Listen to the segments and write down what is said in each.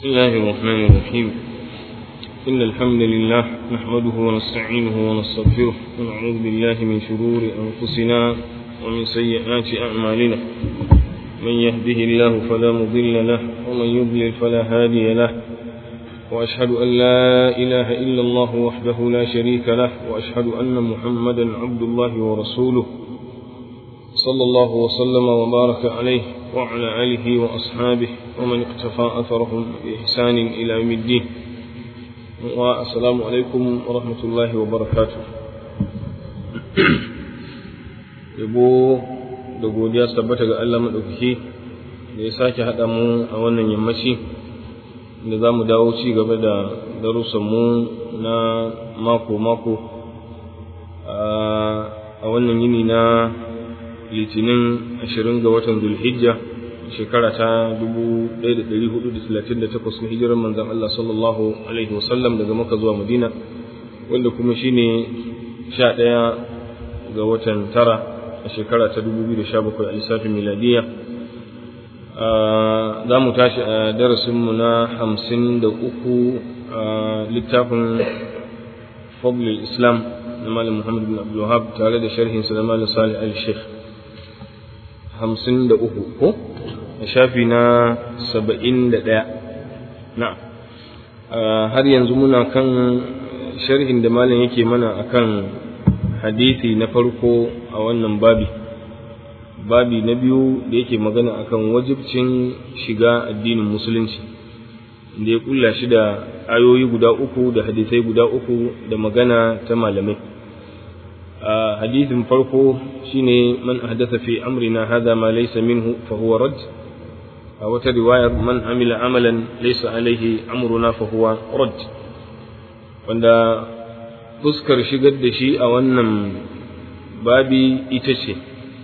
بسم الله الرحمن الرحيم إن الحمد لله نحمده ونستعينه ونستغفره ونعوذ بالله من شرور أنفسنا ومن سيئات أعمالنا من يهده الله فلا مضل له ومن يضلل فلا هادي له وأشهد أن لا إله إلا الله وحده لا شريك له وأشهد أن محمدا عبد الله ورسوله صلى الله وسلم وبارك عليه وعلى آله وأصحابه ومن اقتفى أثرهم بإحسان إلى يوم الدين والسلام عليكم ورحمة الله وبركاته yabo da godiya su tabbata ga Allah maɗaukaki da ya sake haɗa mu a wannan yammaci da za mu dawo ci gaba da darussanmu na mako-mako a wannan yini na litinin ashirin ga watan zulhijja shekara ta 1438 na hijirar manzan Allah sallallahu alaihi wasallam daga maka zuwa madina wanda kuma shine sha ɗaya ga watan tara a shekara ta 2017 a lissafin miladiya za mu tashi a darasinmu na hamsin da uku a littafin fadlul islam na malam muhammad bin abdulwahab tare da sharhinsa da malam salih al-sheikh hamsin da uku ko a shafi na saba'in da ɗaya na har yanzu muna kan sharhin da malam yake mana akan hadisi na farko a wannan babi babi na biyu da yake magana akan wajibcin shiga addinin musulunci da ya kulla shi da ayoyi guda uku da hadisai guda uku da magana ta malamai hadithin farko shine man ahdatha fi amrina hadha ma laysa minhu fa huwa rad a wata riwayar man amila amalan laysa alaihi amruna fa huwa rad wanda fuskar shigar da shi a wannan babi ita ce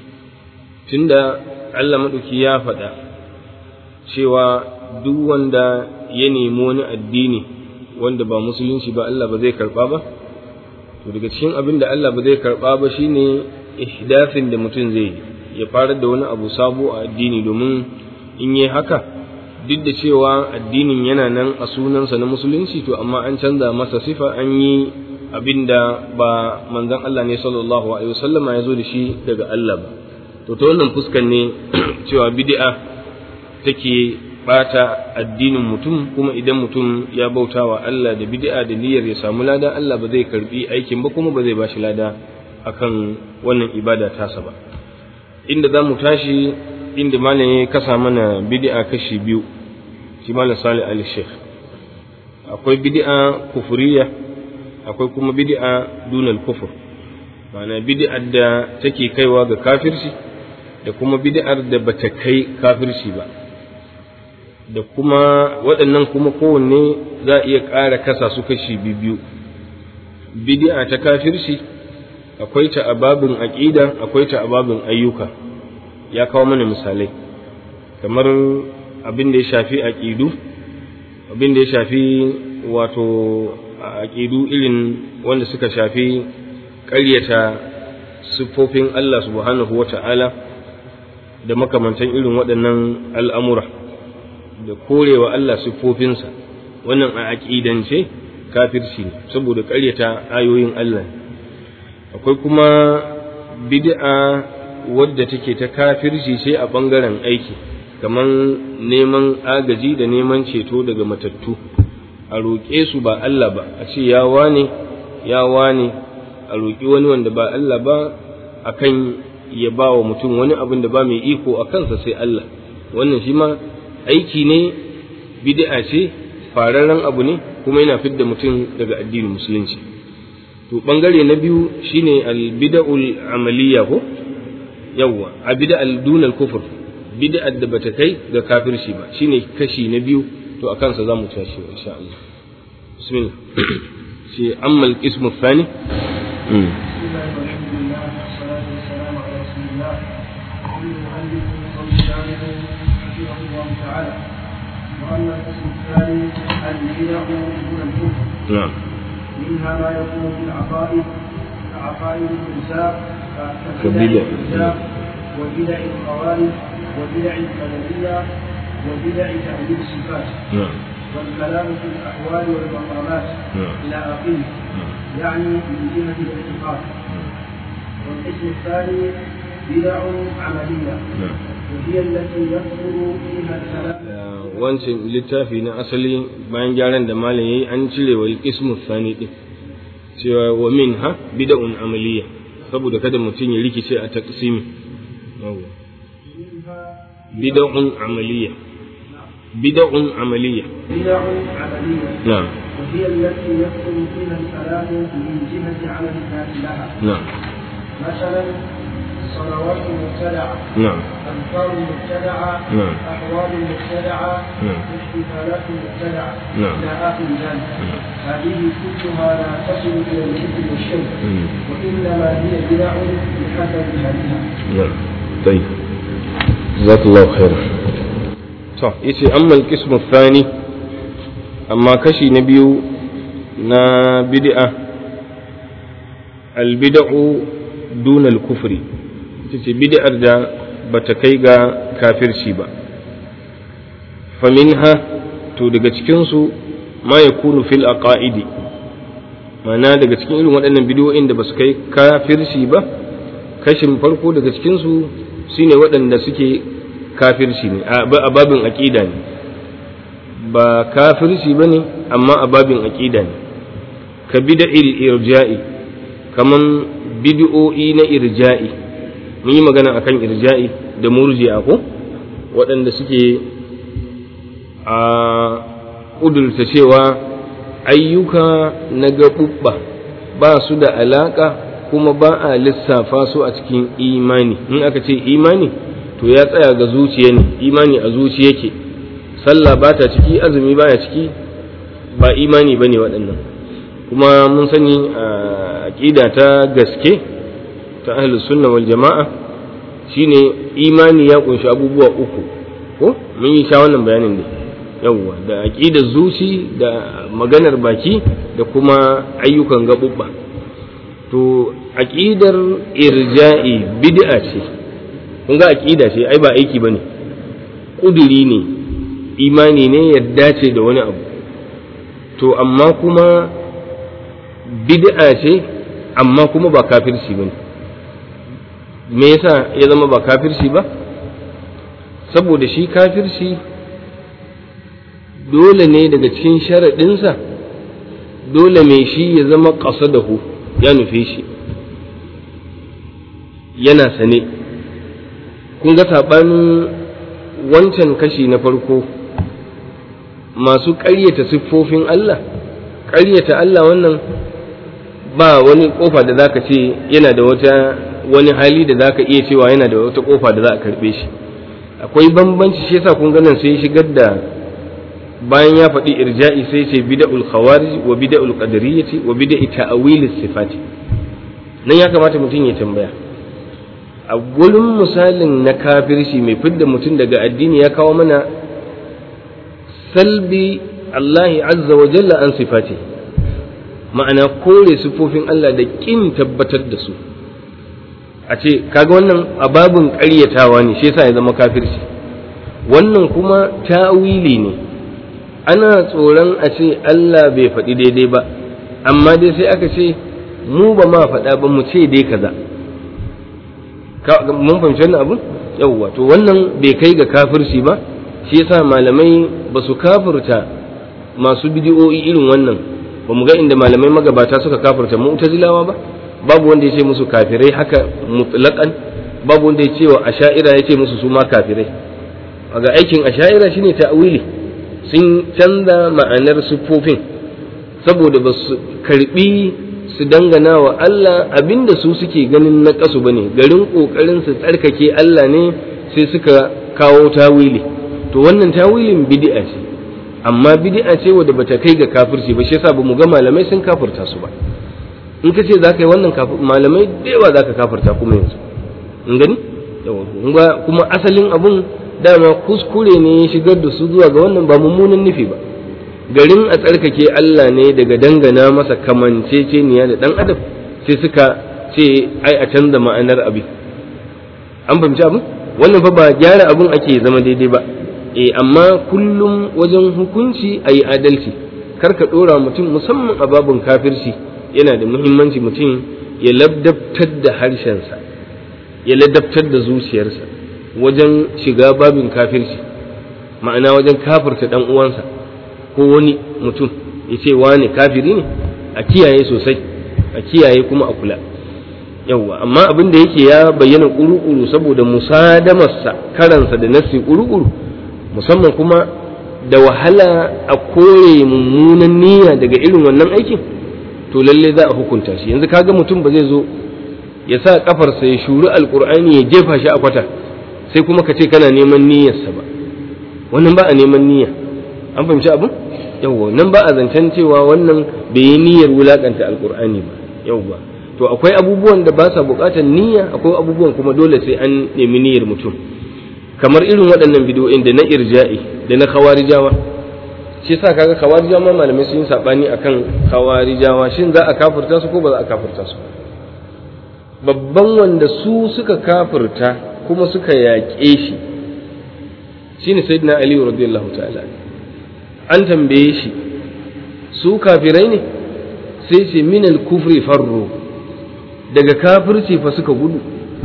tunda Allah maɗauki ya faɗa cewa duk wanda ya nemi wani addini wanda ba musulunci ba Allah ba zai karɓa ba to daga cikin abin da Allah ba zai karɓa ba shine ihdafin da mutum zai yi ya fara da wani abu sabo a addini domin in yi haka duk da cewa addinin yana nan a sunansa na musulunci to amma an canza masa sifa an yi abin da ba manzon Allah ne sallallahu alaihi wasallama ya zo da shi daga Allah ba to ta wannan fuskan ne cewa bid'a take bata addinin mutum kuma idan mutum ya bauta wa Allah da bid'a da niyyar ya samu lada Allah ba zai karbi aikin ba kuma ba zai bashi lada akan wannan ibada tasa ba inda za mu tashi inda malam ya kasa mana bid'a kashi biyu shi malam Salih Ali Sheikh akwai bid'a kufuriya akwai kuma bid'a dunal kufur ma'ana bid'ar da take kaiwa ga kafirci da kuma bid'ar da bata kai kafirci ba da kuma waɗannan kuma kowanne za a iya ƙara kasa su kashi biyu bid'a ta kafirci akwai ta a babin aƙida akwai ta a babin ayyuka ya kawo mana misalai kamar abin da ya shafi aƙidu abin da ya shafi wato aƙidu irin wanda suka shafi ƙaryata siffofin Allah subhanahu wa ta'ala da makamantan irin waɗannan al'amura da korewa Allah siffofinsa wannan a aƙidance kafirci ne saboda ƙaryata ayoyin Allah akwai kuma bid'a wadda take ta kafirci sai a ɓangaren aiki kamar neman agaji da neman ceto daga matattu a roƙe su ba Allah ba a ce ya wane ya wane a roƙi wani wanda ba Allah ba akan ya ba wa mutum wani abin da ba mai iko a kansa sai Allah wannan shi ma aiki ne bid'a ce fararren abu ne kuma yana fidda mutum daga addinin musulunci to bangare na biyu shine al-bid'ul amaliyya ko yawwa a bid'al dunal kufur bid'ar da bata kai ga kafirci ba shine kashi na biyu to a kansa zamu tashi insha Allah bismillah shi amma al-qismu thani وأما القسم الثاني البدع دون الكفر نعم منها ما يكون في العقائد كعقائد النساء كبدع. كبدع النساء وبدع الخوارج وبدع القدرية وبدع تعديل الصفات نعم والكلام في الأحوال والمقامات نعم. إلى آخره يعني من جهة الاعتقاد والقسم الثاني بدع عملية نعم. وهي التي يكثر فيها الكلام wancan littafi na asali bayan gyaran da malam yayi an cire wa ismu thani din cewa wa min ha bid'un amaliya saboda kada mutum ya rikice a taqsimi yawa bid'un amaliya bid'un amaliya بدع عملية na'am وهي التي يكثر فيها الكلام من جهة عمل الناس لها na'am مثلا صلوات مبتدعة na'am أذكار مبتدعة نعم. أحوال مبتدعة نعم. احتفالات مبتدعة نعم. إلى آخر ذلك هذه كلها لا تصل إلى الإثم والشرك مم. وإنما هي بدع بحسب هديها نعم طيب جزاك الله خيرا to yace amma al-qismu thani amma kashi na biyu na bid'a al-bid'u duna al-kufri yace bid'ar da bata kai ga kafirci ba faminha to daga cikin su ma yakunu fil aqaidi ma'ana daga cikin irin waɗannan bidiyoyin da basu kai kafirci ba kashin farko daga cikinsu su ne waɗanda suke kafirci ne a babin aƙida ne ba kafirci ba ne amma a babin aƙida ne ka bida irja'i kaman bidi'o'i na irja'i mun yi magana akan irja'i da murji'a ko waɗanda suke a ƙudurta cewa ayyuka na gaɓuɓɓa ba su da alaƙa kuma ba a lissafa su a cikin imani in aka ce imani to ya tsaya ga zuciya ne imani a zuciya yake sallah ba ta ciki azumi baya ciki ba imani ba ne waɗannan kuma mun sani a aƙida ta gaske ta ahlus sunna wal jama'a shine imani ya kunshi abubuwa uku ko mun yi sha wannan bayanin ne yawwa da aqidar zuci da maganar baki da kuma ayyukan gaɓuɓɓa to aqidar irja'i bid'a ce kun ga aqida ce ai ba aiki bane kuduri ne imani ne yadda ce da wani abu to amma kuma bid'a ce amma kuma ba kafirci bane me yasa ya zama ba kafirci ba saboda shi kafirci dole ne daga cikin sharaɗinsa dole mai shi ya zama ƙasa da hu ya nufe shi yana sane kun ga saɓanin wancan kashi na farko masu ƙaryata siffofin Allah ƙaryata Allah wannan ba wani ƙofa da zaka ce yana da wata wani hali da zaka iya cewa yana da wata ƙofa da za a karɓe shi akwai bambanci shi yasa kun ganin sai shigar da bayan ya faɗi irja'i sai ce bida'ul khawarij wa bida'ul qadariyyati wa bida'i ta'wil sifati nan ya kamata mutum ya tambaya a gurin misalin na kafirci mai fidda mutum daga addini ya kawo mana salbi Allah azza wa jalla an sifati ma'ana kore sifofin Allah da kin tabbatar da su a ce kaga wannan ababin ƙaryatawa ne shi yasa ya zama kafirci wannan kuma ta'wili ne ana tsoron a ce Allah bai faɗi daidai ba amma dai sai aka ce mu ba ma faɗa ba mu ce dai kaza mun fahimci wannan abun yawwa to wannan bai kai ga kafirci ba shi yasa malamai ba su kafirta masu bidiyo'i irin wannan ba mu ga inda malamai magabata suka kafirta mu'tazilawa ba babu wanda ya ce musu kafirai haka mutlaqan babu wanda ya ce wa asha'ira ya ce musu su ma kafirai ga aikin asha'ira shine ta'wili sun canza ma'anar siffofin saboda ba su karbi su dangana wa Allah abinda su suke ganin na kasu bane garin kokarin su tsarkake Allah ne sai suka kawo tawili to wannan tawilin bid'a ce amma bid'a ce wadda bata kai ga kafirci ba shi yasa ba mu ga malamai sun kafirta su ba in ka ce za ka yi wannan malamai da yawa za ka kafirta kuma yanzu in gani kuma asalin abun dama kuskure ne ya shigar da su zuwa ga wannan ba mummunan nufi ba garin a tsarkake Allah ne daga dangana masa kamanceceniya da dan adam sai suka ce ai a canza ma'anar abin an fahimci abin wannan fa ba gyara abin ake zama daidai ba eh amma kullum wajen hukunci a yi adalci kar ka ɗora mutum musamman a babin kafirci yana da muhimmanci mutum ya ladabtar da harshensa ya ladabtar da zuciyarsa wajen shiga babin kafirci ma'ana wajen kafirta ɗan uwansa ko wani mutum ya ce wane kafiri ne a kiyaye sosai a kiyaye kuma a kula yawwa amma abin da yake ya bayyana kuru-kuru saboda musadamarsa karansa da nasi kuru-kuru musamman kuma da wahala a kore mummunan niyya daga irin wannan aikin to lalle za a hukunta shi yanzu kaga mutum ba zai zo ya sa kafarsa ya shuri alkur'ani ya jefa shi a kwata sai kuma ka ce kana neman niyyarsa ba wannan ba a neman niyya an fahimci abin yawwa nan ba a zancen cewa wannan bai yi niyyar wulakanta alkur'ani ba yawwa to akwai abubuwan da ba sa bukatar niyya akwai abubuwan kuma dole sai an nemi niyyar mutum kamar irin waɗannan bidiyoyin da na irja'i da na khawarijawa shi yasa kaga khawarijawa ma malamai sun yi sabani akan khawarijawa shin za a kafirta su ko ba za a kafirta su babban wanda su suka kafirta kuma suka yaƙe shi shine sayyidina ali radiyallahu ta'ala an tambaye shi su kafirai ne sai ce minal kufri farro daga kafirci fa suka gudu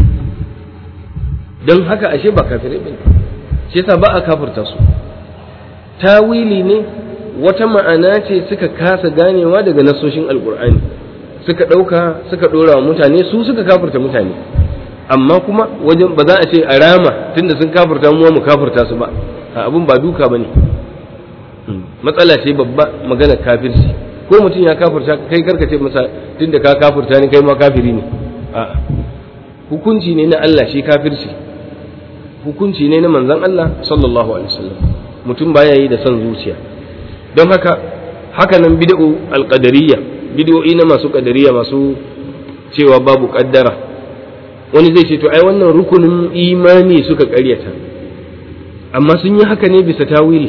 don haka ashe ba kafirai bane shi yasa ba a kafirta su tawili ne wata ma'ana ce suka kasa ganewa daga nasoshin alkur'ani suka ɗauka suka ɗora wa mutane su suka kafirta mutane amma kuma wajen ba za a ce a rama tunda sun kafirta mu mu kafirta su ba abin ba duka bane matsala ce babba magana kafirci ko mutum ya kafirta kai karka ce masa tunda ka kafirta ni kai ma kafiri ne a'a hukunci ne na Allah shi kafirci hukunci ne na manzon Allah sallallahu alaihi wasallam mutum baya yi da son zuciya don haka haka nan bid'u alqadariyya bid'o'i na masu qadariyya masu cewa babu kaddara wani zai ce to ai wannan rukunin imani suka karyata amma sun yi haka ne bisa tawili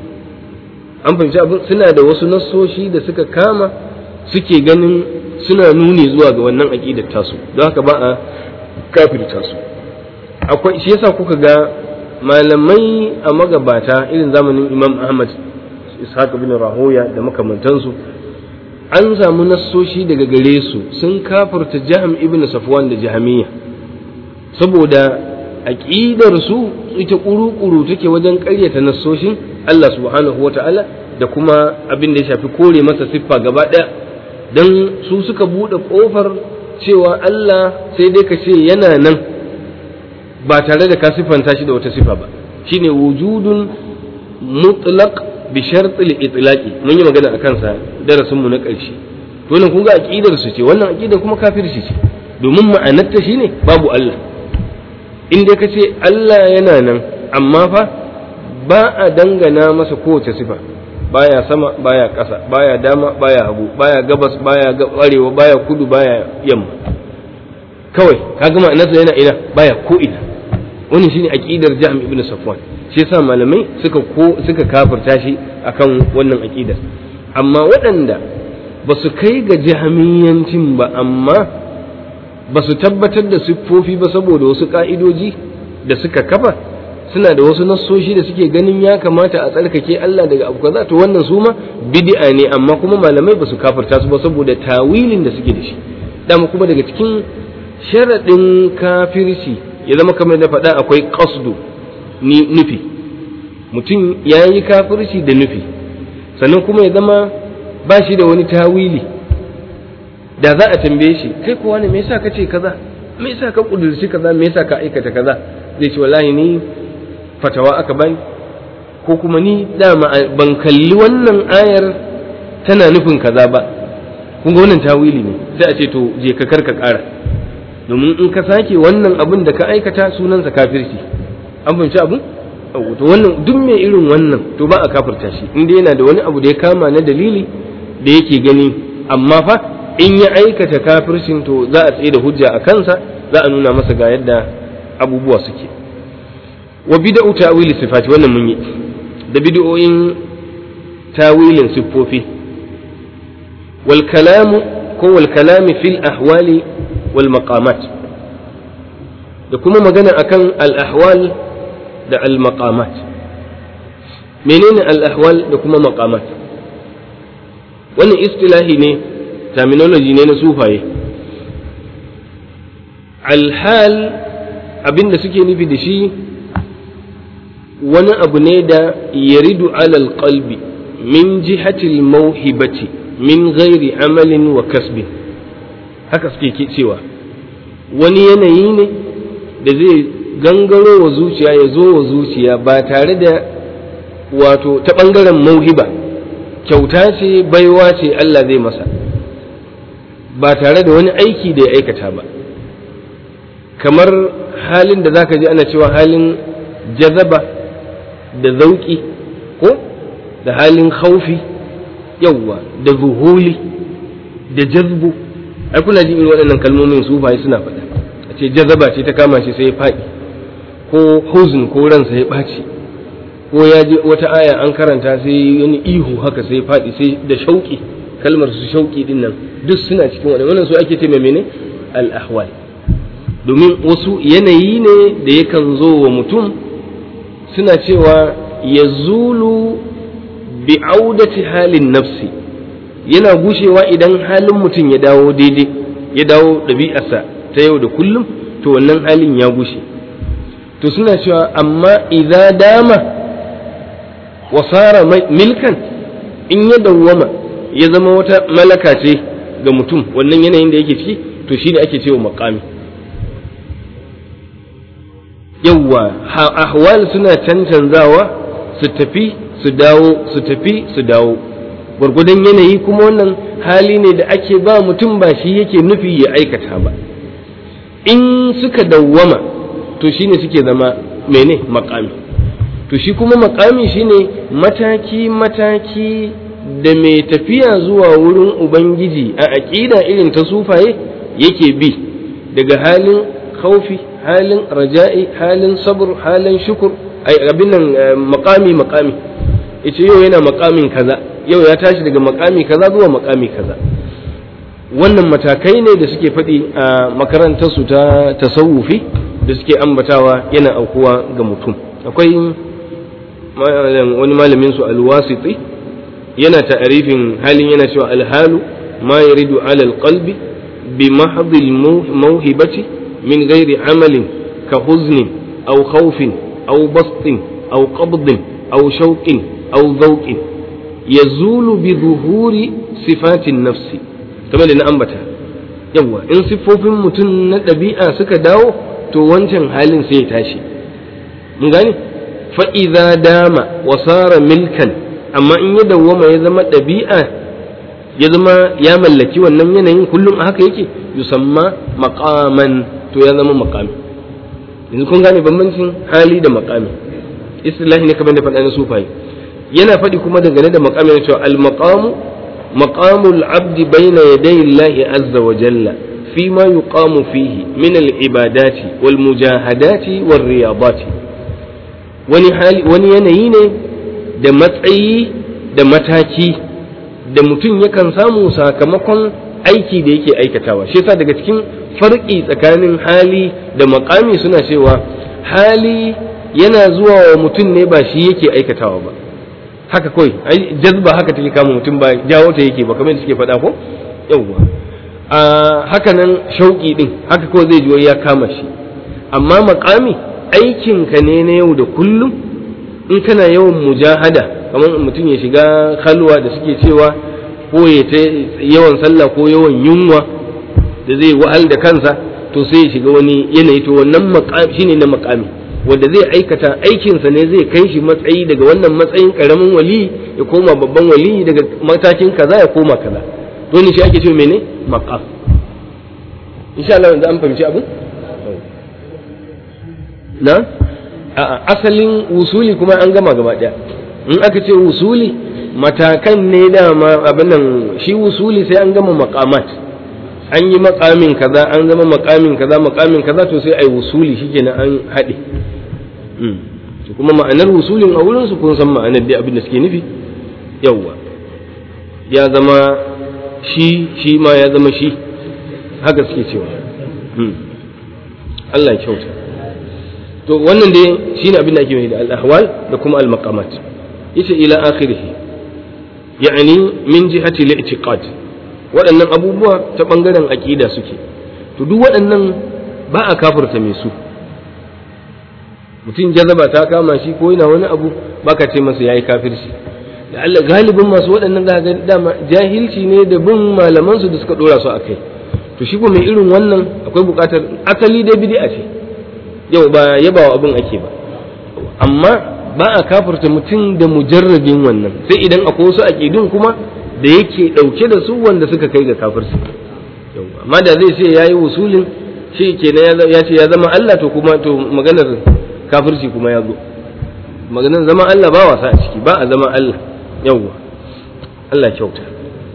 an fahimci abin suna da wasu nassoshi da suka kama suke ganin suna nuni zuwa ga wannan aqidar tasu don haka ba a kafirta su akwai shi yasa kuka ga malamai a magabata irin zamanin Imam Ahmad Ishaq bin Rahoya da makamantansu an samu nassoshi daga gare su sun kafirta Jahm ibn Safwan da Jahmiya saboda aqidar su ita kuru-kuru take wajen ƙaryata nassoshin Allah subhanahu wata'ala da kuma abin da ya shafi kore masa siffa gaba ɗaya don su suka buɗe ƙofar cewa Allah sai dai ka ce yana nan ba tare da ka siffanta shi da wata siffa ba shine wujudun mutlaq bi shartil itlaqi mun yi magana akan sa darasin mu na ƙarshe to nan kun ga aqidar su ce wannan aqidar kuma kafirci ce domin ma'anarta shine babu Allah in dai ka ce Allah yana nan amma fa ba a dangana masa kowace sifa baya sama baya ƙasa baya dama baya hagu baya gabas baya arewa baya kudu baya yamma kawai ka gama nasa yana ina baya ko ina wannan shine aqidar Jahm ibn Safwan shi yasa malamai suka ko suka kafirta shi akan wannan aqidar amma waɗanda ba su kai ga jahmiyancin ba amma ba su tabbatar da siffofi ba saboda wasu ka'idoji da suka kafa suna da wasu nassoshi da suke ganin ya kamata a tsarkake Allah daga abu kaza to wannan su ma bid'a ne amma kuma malamai ba su kafirta su ba saboda tawilin da suke da shi dama kuma daga cikin sharaɗin kafirci ya zama kamar da faɗa akwai qasdu ni nufi mutum ya yi kafirci da nufi sannan kuma ya zama ba shi da wani tawili da za a tambaye shi kai kuwa ne me yasa ka ce kaza me yasa ka kudurci kaza me yasa ka aikata kaza zai ce wallahi ni fatawa aka bani ko kuma ni dama ban kalli wannan ayar tana nufin kaza ba kun ga wannan tawili ne sai a ce to je ka karka kara domin in ka sake wannan abin da ka aikata sunansa kafirci an fahimci abin to wannan duk mai irin wannan to ba a kafirta shi inda yana da wani abu da ya kama na dalili da yake gani amma fa in ya aikata kafircin to za a tsaye da hujja a kansa za a nuna masa ga yadda abubuwa suke wa bid'u ta'wili sifati wannan mun yi da bid'o'in tawilin siffofi wal kalamu ko wal kalami fil ahwali wal maqamat da kuma magana akan al ahwal da al maqamat menene al-ahwal da kuma maqamat wannan istilahi ne terminology ne na sufaye alhal abinda suke nufi da shi wani abu ne da yaridu alal qalbi min jihatil mauhibati min ghairi amalin wa kasbin haka suke cewa wani yanayi ne da zai gangaro wa zuciya ya zo wa zuciya ba tare da wato ta ɓangaren mauhiba kyauta ce baiwa ce Allah zai masa ba tare da wani aiki da ya aikata ba kamar halin da zaka ji ana cewa halin jazaba da zauki ko da halin khaufi yawwa da zuhuli da jazbu ai kuna ji irin waɗannan kalmomin sufaye suna faɗa a ce jazaba ce ta kama shi sai ya faɗi ko huzn ko ransa ya ɓaci ko ya je wata aya an karanta sai wani ihu haka sai ya faɗi sai da shauƙi kalmar su shauƙi din nan duk suna cikin waɗannan wannan su ake ce mai mene al-ahwal domin wasu yanayi ne da yakan zo wa mutum suna cewa ya zulu bi audati halin nafsi yana gushewa idan halin mutum ya dawo daidai ya dawo ɗabi'arsa ta yau da kullum to wannan halin ya gushe to suna cewa amma idza dama wasara milkan in ya dawwama ya zama wata malaka ce ga mutum wannan yanayin da yake ciki to shi ne ake cewa makami yawwa ahwal suna cancanzawa su tafi su dawo su tafi su dawo gwargwadon yanayi kuma wannan hali ne da ake ba mutum ba shi yake nufi ya aikata ba in suka dawwama to shine suke zama mene makami to shi kuma makami shine mataki mataki da mai tafiya zuwa wurin ubangiji a aƙida irin ta sufaye yake bi daga halin khaufi halin raja'i halin sabr halin shukur ai abin nan makami makami yace yau yana makamin kaza yau ya tashi daga makami kaza zuwa makami kaza wannan matakai ne da suke faɗi a makarantar su ta tasawufi da suke ambatawa yana aukuwa ga mutum akwai wani malamin su alwasiti yana ta'arifin halin yana cewa alhalu ma yaridu ala alqalbi bi mahdhi mawhibati min ghairi amalin ka huznin aw khawfin aw bastin aw qabdin aw shauqin aw dhawqin yazulu bi zuhuri sifatin nafsi kamar da na ambata yawa in siffofin mutum na ɗabi'a suka dawo to wancan halin sai ya tashi mun gane fa idza dama wa sara milkan amma in ya dawwama ya zama ɗabi'a ya zama ya mallaki wannan yanayin kullum a haka yake yusamma maqaman to ya zama maqami yanzu kun gane bambancin hali da maqami istilahi ne kamar da faɗa na sufai yana faɗi kuma dangane da maqami ne cewa al maqamu maqamul abdi bayna yaday Allah azza wa jalla فيما يقام فيه من العبادات والمجاهدات والرياضات wani hali wani yanayi ne da matsayi da mataki da mutum yakan samu sakamakon aiki da yake aikatawa shi yasa daga cikin farki tsakanin hali da makami suna cewa hali yana zuwa wa mutum ne ba shi yake aikatawa ba haka kawai jazba haka take kama mutum ba jawo ta yake ba kamar suke faɗa ko yawwa a haka nan shauƙi din haka kawai zai ji ya kama shi amma makami aikinka ne na yau da kullum in kana yawan mujahada kamar mutum ya shiga halwa da suke cewa ko ya ta yawan sallah ko yawan yunwa da zai wahal da kansa to sai ya shiga wani yanayi to wannan makami shine na makami wanda zai aikata aikinsa ne zai kai shi matsayi daga wannan matsayin karamin wali ya koma babban wali daga matakin kaza ya koma kaza to ne shi ake cewa mene maqam insha Allah yanzu an fahimci abin na asalin wusuli kuma an gama gaba daya in aka ce wusuli matakan ne dama abin nan shi wusuli sai an gama maqamat an yi makamin kaza an zama makamin kaza makamin kaza to sai ai wusuli shikenan an haɗe kuma ma'anar wusulin a wurin su kun san ma'anar dai abin da suke nufi yawwa ya zama shi shi ma ya zama shi haka suke cewa Allah ya kyauta to wannan dai shine abin da ake mai da al-ahwal da kuma al-maqamat yace ila akhirih yani min jihati al-i'tiqad waɗannan abubuwa ta bangaren aqida suke to duk waɗannan ba a kafirta mai su mutum jazaba ta kama shi ko yana wani abu baka ce masa yayi kafirci da Allah galibin masu waɗannan za ga dama jahilci ne da bin malaman su da suka dora su akai to shi ko mai irin wannan akwai buƙatar asali dai bid'a ce yau ba yabawa abin ake ba amma ba a kafirta mutum da mujarrabin wannan sai idan akwai wasu aqidun kuma da yake dauke da su wanda suka kai ga kafirci amma da zai ce yayi usulin shi kenan ya ce ya zama Allah to kuma to maganar kafirci kuma ya zo maganar zama Allah ba wasa a ciki ba a zama Allah yawwa Allah kyauta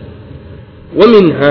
wa minha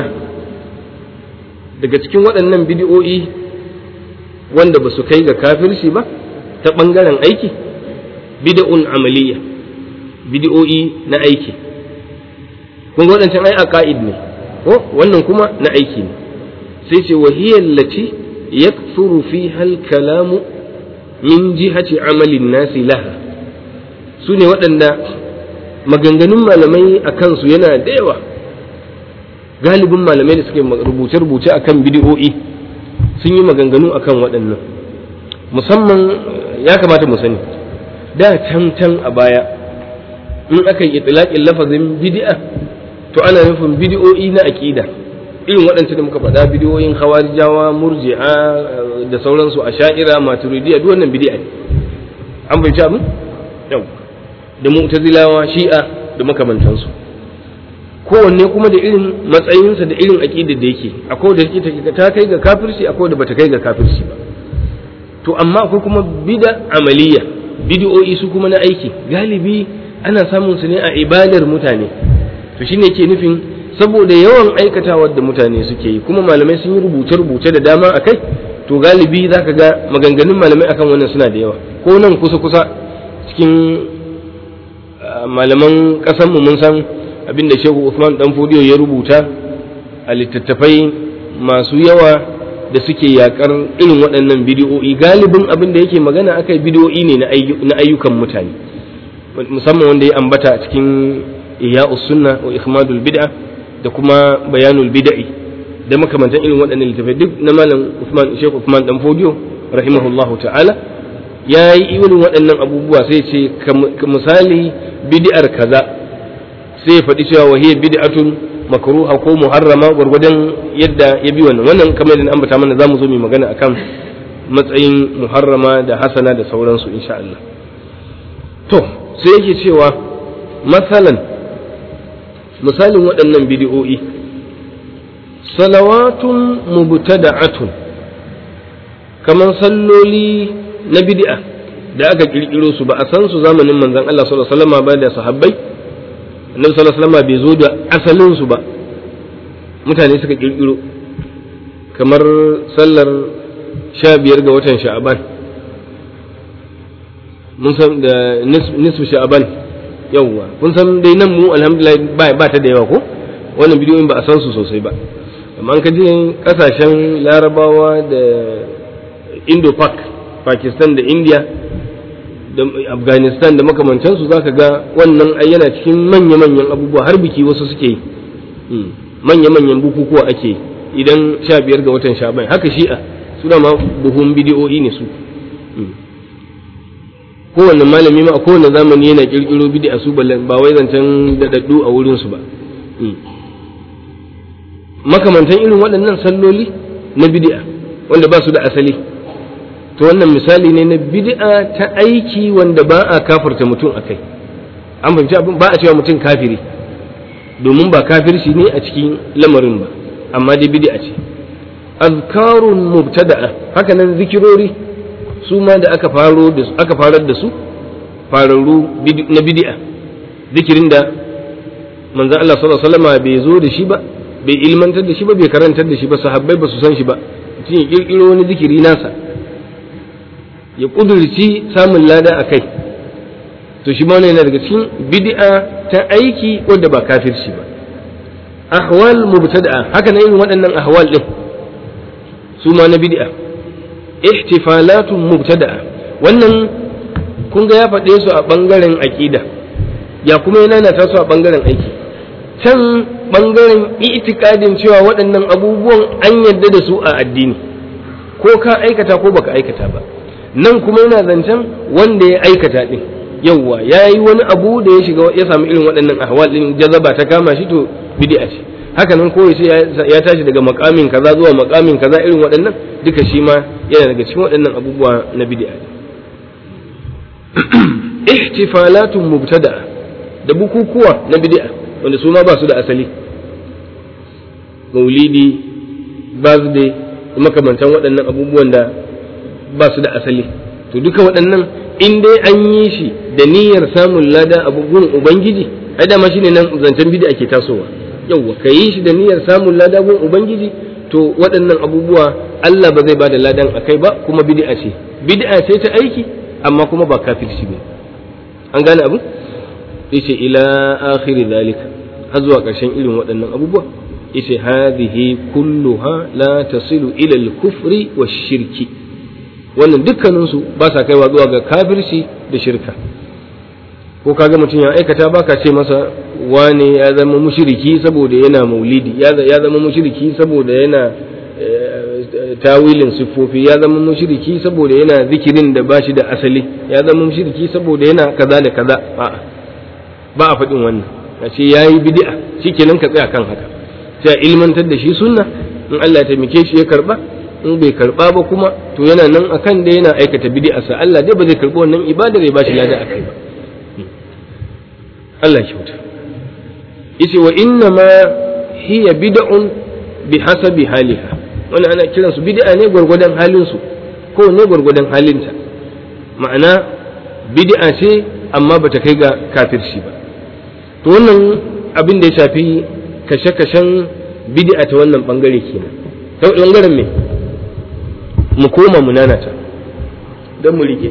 daga cikin waɗannan bidiyo'i wanda ba su kai ga kafirci ba ta ɓangaren aiki bid'un amaliya bidiyo'i na aiki kun ga waɗancan ai aqaid ne ko wannan kuma na aiki ne sai ce wahiyar lati yakthuru fiha al-kalamu min jihati amalin nasi laha su ne waɗanda maganganun malamai a kansu yana da yawa galibin malamai da suke rubuce-rubuce a kan bidiyo'i sun yi maganganu a kan waɗannan musamman ya kamata mu sani da can can a baya in aka yi itilaƙin lafazin bidi'a to ana nufin bidiyo'i na aƙida irin waɗancan da muka faɗa bidiyoyin hawarijawa murji'a da sauransu a sha'ira maturidiya duk wannan bidi'a ne an bai abin yau da mu'tazilawa shi'a da makamantansu kowanne kuma da irin matsayinsa da irin aƙida da yake akwai da yake ta kai ga kafirci akwai da bata kai ga kafirci ba to amma akwai kuma bida amaliya bidiyo'i su kuma na aiki galibi ana samun su ne a ibadar mutane to shine yake nufin saboda yawan aikatawar da mutane suke yi kuma malamai sun yi rubuce-rubuce da dama a kai to galibi za ka ga maganganun malamai akan wannan suna da yawa ko nan kusa-kusa cikin malaman ƙasanmu mun san abin da shehu Usman dan fodiyo ya rubuta a littattafai masu yawa da suke yakar irin waɗannan bidiyo'i galibin abin da yake magana akai bidiyo'i ne na ayyukan mutane musamman wanda ya ambata a cikin ihya'us sunna wa ikhmadul bid'a da kuma bayanul bid'i da makamantan irin waɗannan littafai duk na malam Usman Sheikh Usman dan Fodiyo rahimahullahu ta'ala ya yi irin waɗannan abubuwa sai ce misali bid'ar kaza sai ya faɗi cewa wahiyya bid'atun makruha ko muharrama gwargwadon yadda ya bi wannan wannan kamar yadda ambata mana zamu zo mu magana akan matsayin muharrama da hasana da sauransu insha Allah to sai yake cewa masalan misalin waɗannan bidi'o'i salawatun mubtada'atun kamar salloli na bid'a da aka kirkiro su ba a san su zamanin manzon Allah sallallahu alaihi wasallam ba da sahabbai annabi sallallahu alaihi wasallam bai zo da asalin su ba mutane suka kirkiro kamar sallar sha biyar ga watan sha'aban mun san da nisfu sha'aban yawwa kun san dai nan mu alhamdulillah ba ba ta da yawa ko wannan bidiyoyin ba a san su sosai ba amma an kaje kasashen larabawa da indo pak pakistan da india da afghanistan da makamantansu za ka ga wannan ai yana cikin manya-manyan abubuwa har biki wasu suke yi manya-manyan bukukuwa ake idan sha biyar ga watan sha haka shi'a su da ma buhun bidiyoyi ne su kowanne malami ma a kowanne zamani yana kirkiro bid'a su ba wai zancen daɗaɗɗu a wurinsu ba makamantan irin waɗannan salloli na bid'a wanda ba su da asali to wannan misali ne na bid'a ta aiki wanda ba a kafarta mutum a kai an fahimci abin ba a cewa mutum kafiri domin ba kafirci ne a cikin lamarin ba amma dai bid'a ce azkarun mubtada'a haka nan zikirori su ma da aka faro da aka farar da su fararru na bid'a zikirin da manzon Allah sallallahu alaihi wasallam bai zo da shi ba bai ilmantar da shi ba bai karantar da shi ba sahabbai ba su san shi ba mutum ya kirkiro wani zikiri nasa ya kudurci samun lada a kai to shi ma yana daga cikin bid'a ta aiki wanda ba kafirci ba ahwal mubtada'a haka nan irin waɗannan ahwal din su ma na bid'a ihtifalatun mubtada'a wannan kun ga ya faɗe su a ɓangaren aƙida ya kuma yana na taso a bangaren aiki can bangaren itikadin cewa waɗannan abubuwan an yadda da su a addini ko ka aikata ko baka aikata ba nan kuma yana zancen wanda ya aikata din yawwa ya yi wani abu da ya shiga ya samu irin waɗannan ahwal din jazaba ta kama shi to bid'a ce haka nan ko yace ya tashi daga makamin kaza zuwa makamin kaza irin waɗannan duka shi ma yana daga cikin waɗannan abubuwa na bid'a ihtifalatun mubtada'a da bukukuwa na bid'a wanda su ma ba su da asali maulidi birthday makamantan waɗannan abubuwan da ba su da asali to duka waɗannan in dai an yi shi da niyyar samun lada abubuwan ubangiji ai dama shine nan zancen bid'a ke tasowa yauwa ka yi shi da niyyar samun lada gun ubangiji to waɗannan abubuwa Allah ba zai bada ladan akai ba kuma bid'a ce bid'a ce ta aiki amma kuma ba kafirci ba an gane abu yace ila akhiri zalika har zuwa ƙarshen irin waɗannan abubuwa yace hadhihi kulluha la tasilu ila al-kufri wash-shirki wannan dukkaninsu ba sa kaiwa zuwa ga kafirci da shirka ko kaga mutum ya aikata baka ce masa wane ya zama mushriki saboda yana maulidi ya zama mushriki saboda yana tawilin siffofi ya zama mushriki saboda yana zikirin da bashi da asali ya zama mushriki saboda yana kaza da kaza a'a ba a faɗin wannan a ce yayi bid'a shikenan ka tsaya kan haka sai a ilmantar da shi sunna in Allah ya taimake shi ya karba in bai karba ba kuma to yana nan akan da yana aikata bid'a sa Allah dai ba zai karbi wannan ibadar ya bashi lada akai ba Allah ya kyauta yace wa inna ma hiya bid'un bi hasabi haliha wannan ana kiran su bid'a ne gwargwadon halin su ko ne gwargwadon halinta ma'ana bid'a ce amma bata kai ga kafirci ba to wannan abin da ya shafi kashe-kashen bid'a ta wannan bangare kenan ta bangaren me mu koma mu nanata don mu rike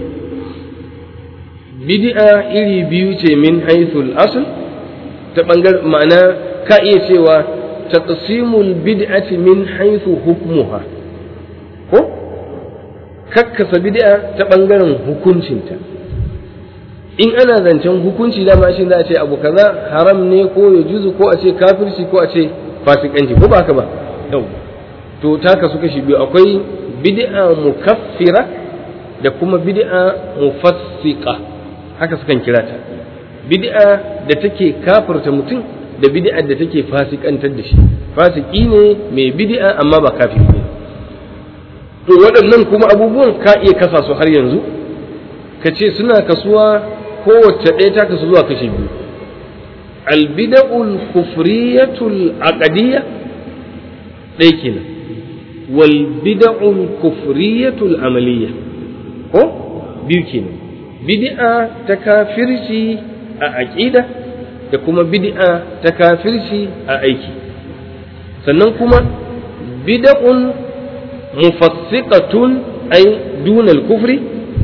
bid'a iri biyu ce min haithul asl ta bangar ma'ana ka iya cewa taqsimul bid'ati min haythu hukmuha ko kakkasa bid'a ta bangaren hukuncinta in ana zancen hukunci dama shi za a ce abu kaza haram ne ko ya juzu ko a ce kafirci ko a ce fasikanci ko ba haka ba yau to ta kasu kashi biyu akwai bid'a mukaffira da kuma bid'a mufassiqa haka sukan kira ta bid'a da take kafirta mutum da bid'a da take fasikantar da shi fasiki ne mai bid'a amma ba kafiri ne to waɗannan kuma abubuwan ka iya kasa su har yanzu ka ce suna kasuwa kowace ɗaya ta kasu zuwa kashi biyu albida'ul kufriyatul aqdiyya ɗaya kenan wal bida'ul kufriyatul amaliyya ko biyu kenan bid'a ta kafirci a aqida da kuma bid'a ta kafirci a aiki sannan kuma bid'un mufassiqatun ay duna al-kufri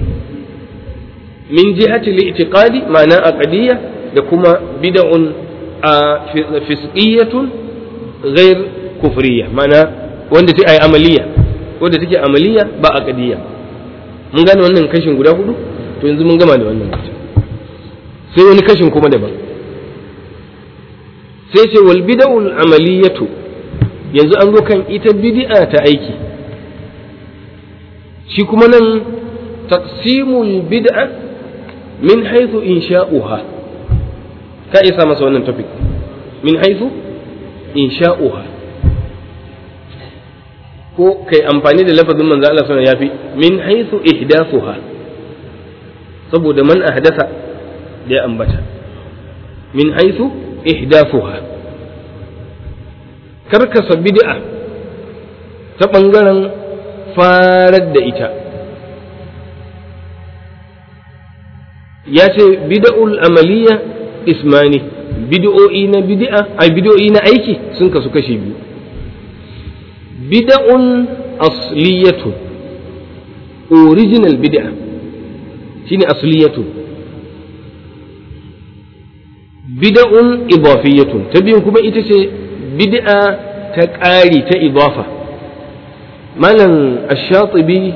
min jihati al-i'tiqadi ma'ana aqdiyya da kuma bid'un fisqiyatun ghair kufriyya ma'ana wanda take ay amaliya wanda take amaliya ba aqdiyya mun gane wannan kashin guda hudu to yanzu mun gama da wannan sai wani kashin kuma daban sai ce wal bid'ul amaliyatu yanzu an zo kan ita bid'a ta aiki shi kuma nan taqsimul bid'a min haythu insha'uha ka isa masa wannan topic min haythu insha'uha ko kai amfani da lafazin manzo Allah sallallahu alaihi wasallam yafi min haythu ihdathuha saboda man ahdasa da ya ambata min haythu ihdathuha karkasa bid'a ta ɓangaren farar da ita ya ce bid'ul amaliya ismani bid'o'i na bid'a ai bid'o'i na aiki sun kasu kashi biyu bid'un asliyatun original bid'a shine asliyatun bid'un idafiyatun ta biyun kuma ita ce bid'a ta ƙari ta idafa malam ash-shatibi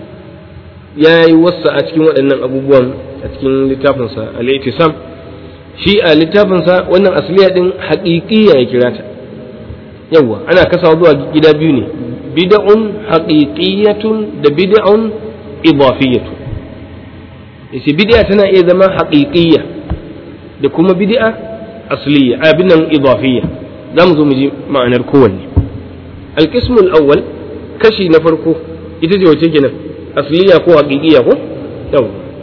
ya yi wasa a cikin waɗannan abubuwan a cikin littafinsa al-itisam shi a littafinsa wannan asliya din haƙiƙiya ya kira ta yawwa ana kasawa zuwa gida biyu ne bid'un haqiqiyatun da bid'un idafiyatun yace bid'a tana iya zama haqiqiyya da kuma bid'a asliya abin nan idafiyya zamu zo mu ji ma'anar kowanne القسم الأول كشي نفركو إتجي وتجنا أصلية كو حقيقية كو يو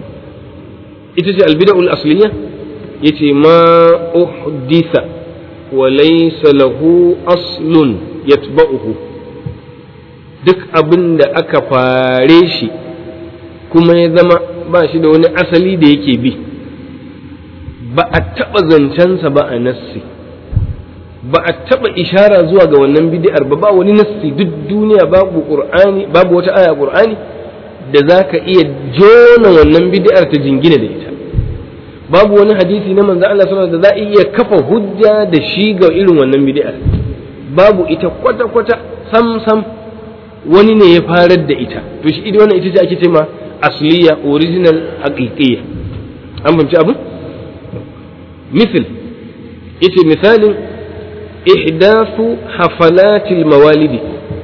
إتجي البدع الأصلية يتي ما أحدث وليس له أصل يتبعه duk abin da aka fare shi kuma ya zama ba shi da wani asali da yake bi ba a taɓa zancensa ba a nassi ba a taɓa ishara zuwa ga wannan bid'ar ba ba wani nassi duk duniya babu qur'ani babu wata aya qur'ani da zaka iya jona wannan bid'ar ta jingina da ita babu wani hadisi na manzo Allah sallallahu alaihi wasallam da za a iya kafa hujja da shi ga irin wannan bid'ar babu ita kwata kwata sam sam wani ne ya farar da ita to shi ita wannan ita ce ake cewa asliya original haqiqiyya an fahimci abin misal ita misalin ihdathu hafalatil mawalidi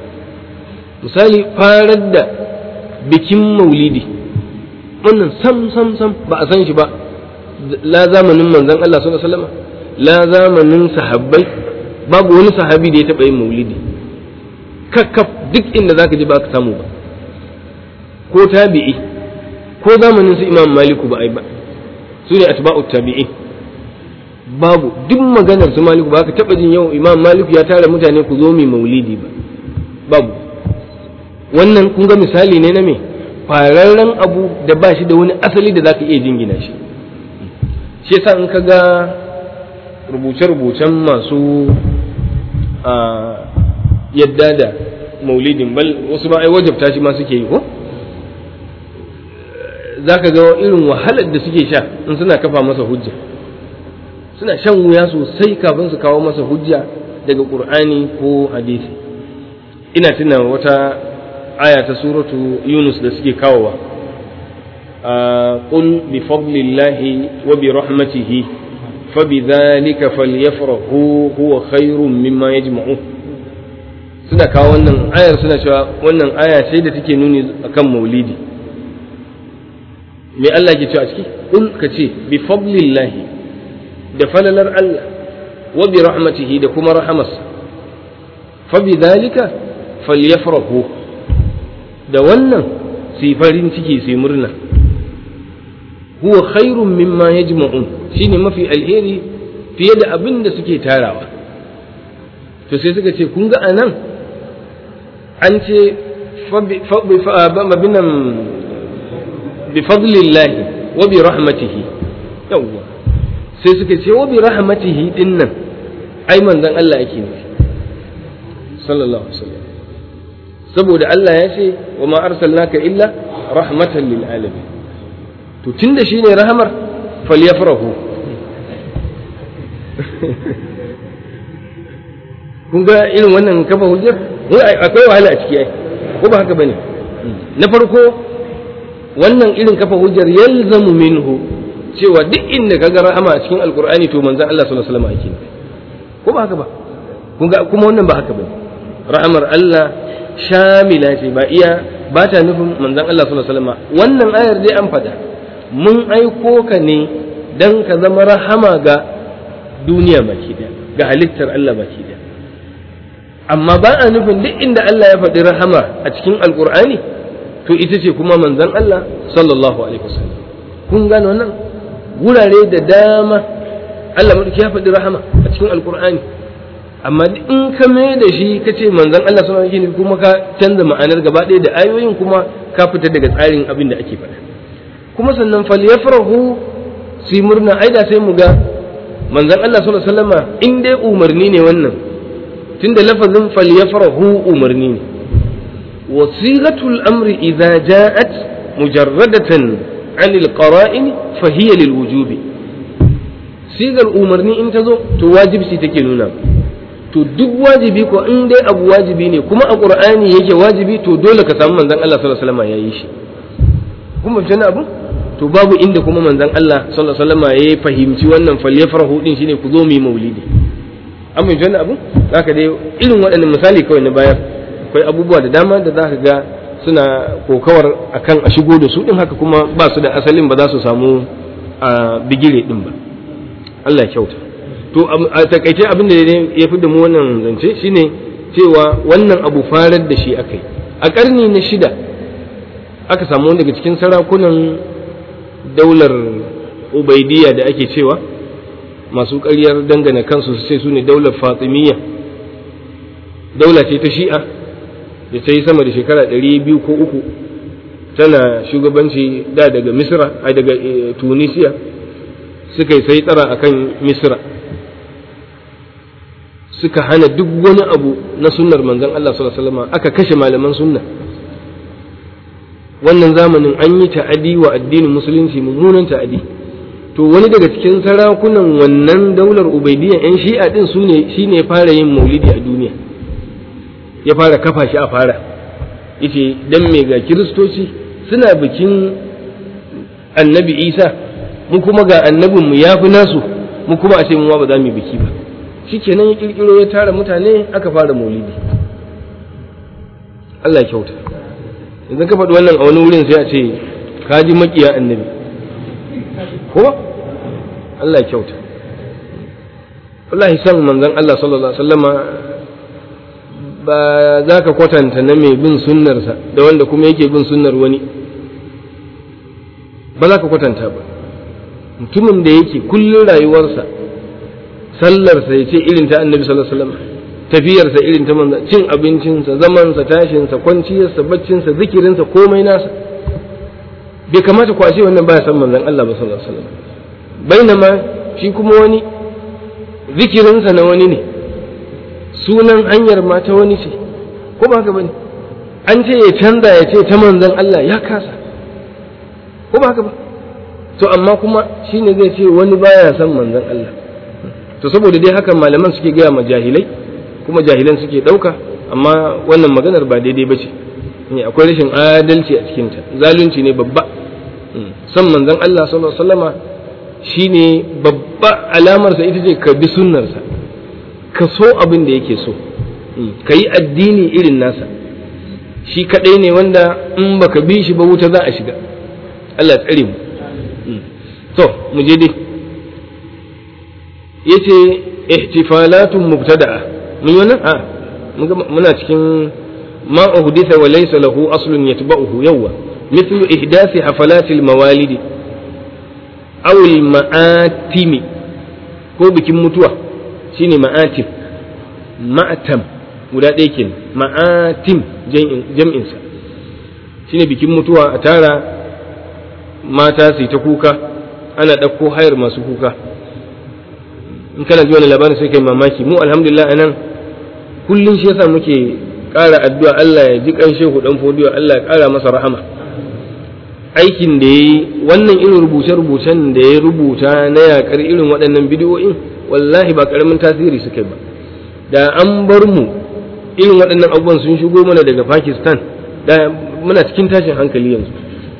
misali farar da bikin maulidi wannan sam sam sam ba a san shi ba la zamanin manzon Allah sallallahu alaihi wasallam la zamanin sahabbai babu wani sahabi da ya taɓa yin maulidi kakkaf duk inda zaka ji ba ka samu ba ko tabi'i ko zamanin su imam maliku ba ai ba su ne atba'ut tabi'in babu duk maganar su maliku ba ka taba jin yau imam maliku ya tara mutane ku zo mai maulidi ba babu wannan kun ga misali ne na me fararren abu da ba shi da wani asali da zaka iya jingina shi shi yasa in ka ga rubuce-rubucen masu yadda da maulidin bal wasu ba ai wajabta shi ma suke yi ko za ka ga irin wahalar da suke sha in suna kafa masa hujja suna shan wuya sosai kafin su kawo masa hujja daga ƙur'ani ko hadisi ina tuna wata aya ta suratu yunus da suke kawowa قل بفضل الله وبرحمته فبذلك فليفرحوا هو خير مما يجمعون suna kawo wannan ayar suna cewa wannan aya ce da take nuni akan maulidi me Allah ke cewa a ciki kul ka ce bi fadlillahi da falalar Allah wa bi rahmatihi da kuma rahamarsa fa bi dhalika falyafrahu da wannan su farin ciki su murna huwa khairun mimma yajma'un shine mafi alheri fiye da abin da suke tarawa to sai suka ce kun ga anan an ce binan bifadlillahi wa bi rahmatihi yawwa sai suka ce wa bi rahmatihi din nan ai manzon Allah yake nufi sallallahu alaihi wasallam saboda Allah ya ce wa ma arsalnaka illa rahmatan lil alamin to tunda shine rahamar falyafrahu kun ga irin wannan kafa hujjar akwai wahala a ciki ai ko ba haka bane na farko wannan irin kafa hujjar yalzamu minhu cewa duk inda kaga rahama a cikin alqur'ani to manzon Allah sallallahu alaihi wasallam ake ko ba haka ba kun ga kuma wannan ba haka bane rahamar Allah shamila ce ba iya ba ta nufin manzon Allah sallallahu alaihi wasallam wannan ayar dai an fada mun aiko ka ne dan ka zama rahama ga duniya baki daya ga halittar Allah baki daya amma ba a nufin duk inda Allah ya faɗi rahama a cikin alkur'ani to ita ce kuma manzon Allah sallallahu alaihi wasallam kun gane wannan wurare da dama Allah madauki ya faɗi rahama a cikin alkur'ani amma in ka mai da shi ka ce manzon Allah sallallahu alaihi wasallam kuma ka canza ma'anar gaba ɗaya da ayoyin kuma ka fita daga tsarin abin da ake faɗa kuma sannan falyafrahu su yi murna ai da sai mu ga manzon Allah sallallahu alaihi wasallama in dai umarni ne wannan tunda lafazin falyafrahu umarni ne wasilatul amri idza ja'at mujarradatan an alqara'in fa hiya lil wujubi sigar umarni in ta zo to wajibci take nuna to duk wajibi ko in dai abu wajibi ne kuma a qur'ani yake wajibi to dole ka samu manzon Allah sallallahu alaihi wasallam yayi shi kuma tana abu to babu inda kuma manzon Allah sallallahu alaihi wasallam ya fahimci wannan falyafrahu din shine ku zo mu yi maulidi an mai wannan abu zaka dai irin waɗannan misali kawai na bayar akwai abubuwa da dama da zaka ga suna kokawar akan a shigo da su din haka kuma ba su da asalin ba za su samu a bigire din ba Allah ya kyauta to a takaice abin da ya fi da mu wannan zance shine cewa wannan abu farar da shi aka yi a ƙarni na shida aka samu wani daga cikin sarakunan daular ubaidiyya da ake cewa masu ƙaryar dangane kansu su ce su ne daular fatimiyya daula ce ta shi'a da ta yi sama da shekara ɗari biyu ko uku tana shugabanci da daga misra a daga tunisiya suka yi sai tsara akan misra suka hana duk wani abu na sunnar manzon Allah sallallahu alaihi wasallam aka kashe malaman sunna wannan zamanin an yi ta'adi wa addinin musulunci mummunan ta'adi to wani daga cikin sarakunan wannan daular ubaidiyya yan shi'a din su ne shine ya fara yin maulidi a duniya ya fara kafa shi a fara yace dan me ga kiristoci suna bikin annabi isa mu kuma ga annabinmu ya fi nasu mu kuma a ce mu ba za mu yi biki ba shikenan ya kirkiro ya tara mutane aka fara maulidi Allah ya kyauta idan ka faɗi wannan a wani wurin sai a ce ka ji makiya annabi ko Allah ya kyauta wallahi san manzon Allah sallallahu alaihi wasallama ba za ka kwatanta na mai bin sunnarsa da wanda kuma yake bin sunnar wani ba za ka kwatanta ba mutumin da yake kullum rayuwarsa sallarsa ya ce irin ta annabi sallallahu alaihi wasallam tafiyarsa irin ta manzo cin abincinsa zamansa tashinsa kwanciyarsa baccinsa zikirinsa komai nasa bai kamata ku ce wannan baya san manzon Allah ba sallallahu alaihi wasallam bainama shi kuma wani zikirinsa na wani ne sunan hanyar ma ta wani ce ko ba haka bane an ce ya canza ya ce ta manzon Allah ya kasa ko ba haka ba to amma kuma shine zai ce wani baya san manzon Allah to saboda dai hakan malaman suke gaya ma jahilai kuma jahilan suke ɗauka amma wannan maganar ba daidai ba ce akwai rashin adalci a cikinta zalunci ne babba san manzon Allah sallallahu alaihi wasallama shine babba alamarsa ita ce ka bi sunnarsa ka so abin da yake so ka yi addini irin nasa shi kaɗai ne wanda in baka bi shi ba wuta za a shiga Allah tsare mu to mu je dai yace ihtifalatun mubtada'a mun wannan a muna cikin ma uhditha wa laysa lahu aslun yatba'uhu yawwa mithlu ihdasi hafalatil mawalidi aw al ma'atimi ko bikin mutuwa shine ma'atim ma'atam guda ɗaya kenan ma'atim jam'in sa shine bikin mutuwa a tara mata su ta kuka ana ɗauko hayar masu kuka in kana ji wani labarin sai kai mamaki mu alhamdulillah anan kullum shi yasa muke ƙara addu'a Allah ya ji kan shehu dan fodiyo Allah ya ƙara masa rahama aikin da yayi wannan irin rubuce-rubucen da ya rubuta na yakar irin waɗannan bidiyoyin wallahi ba ƙaramin tasiri suka ba da an bar mu irin waɗannan abubuwan sun shigo mana daga Pakistan da muna cikin tashin hankali yanzu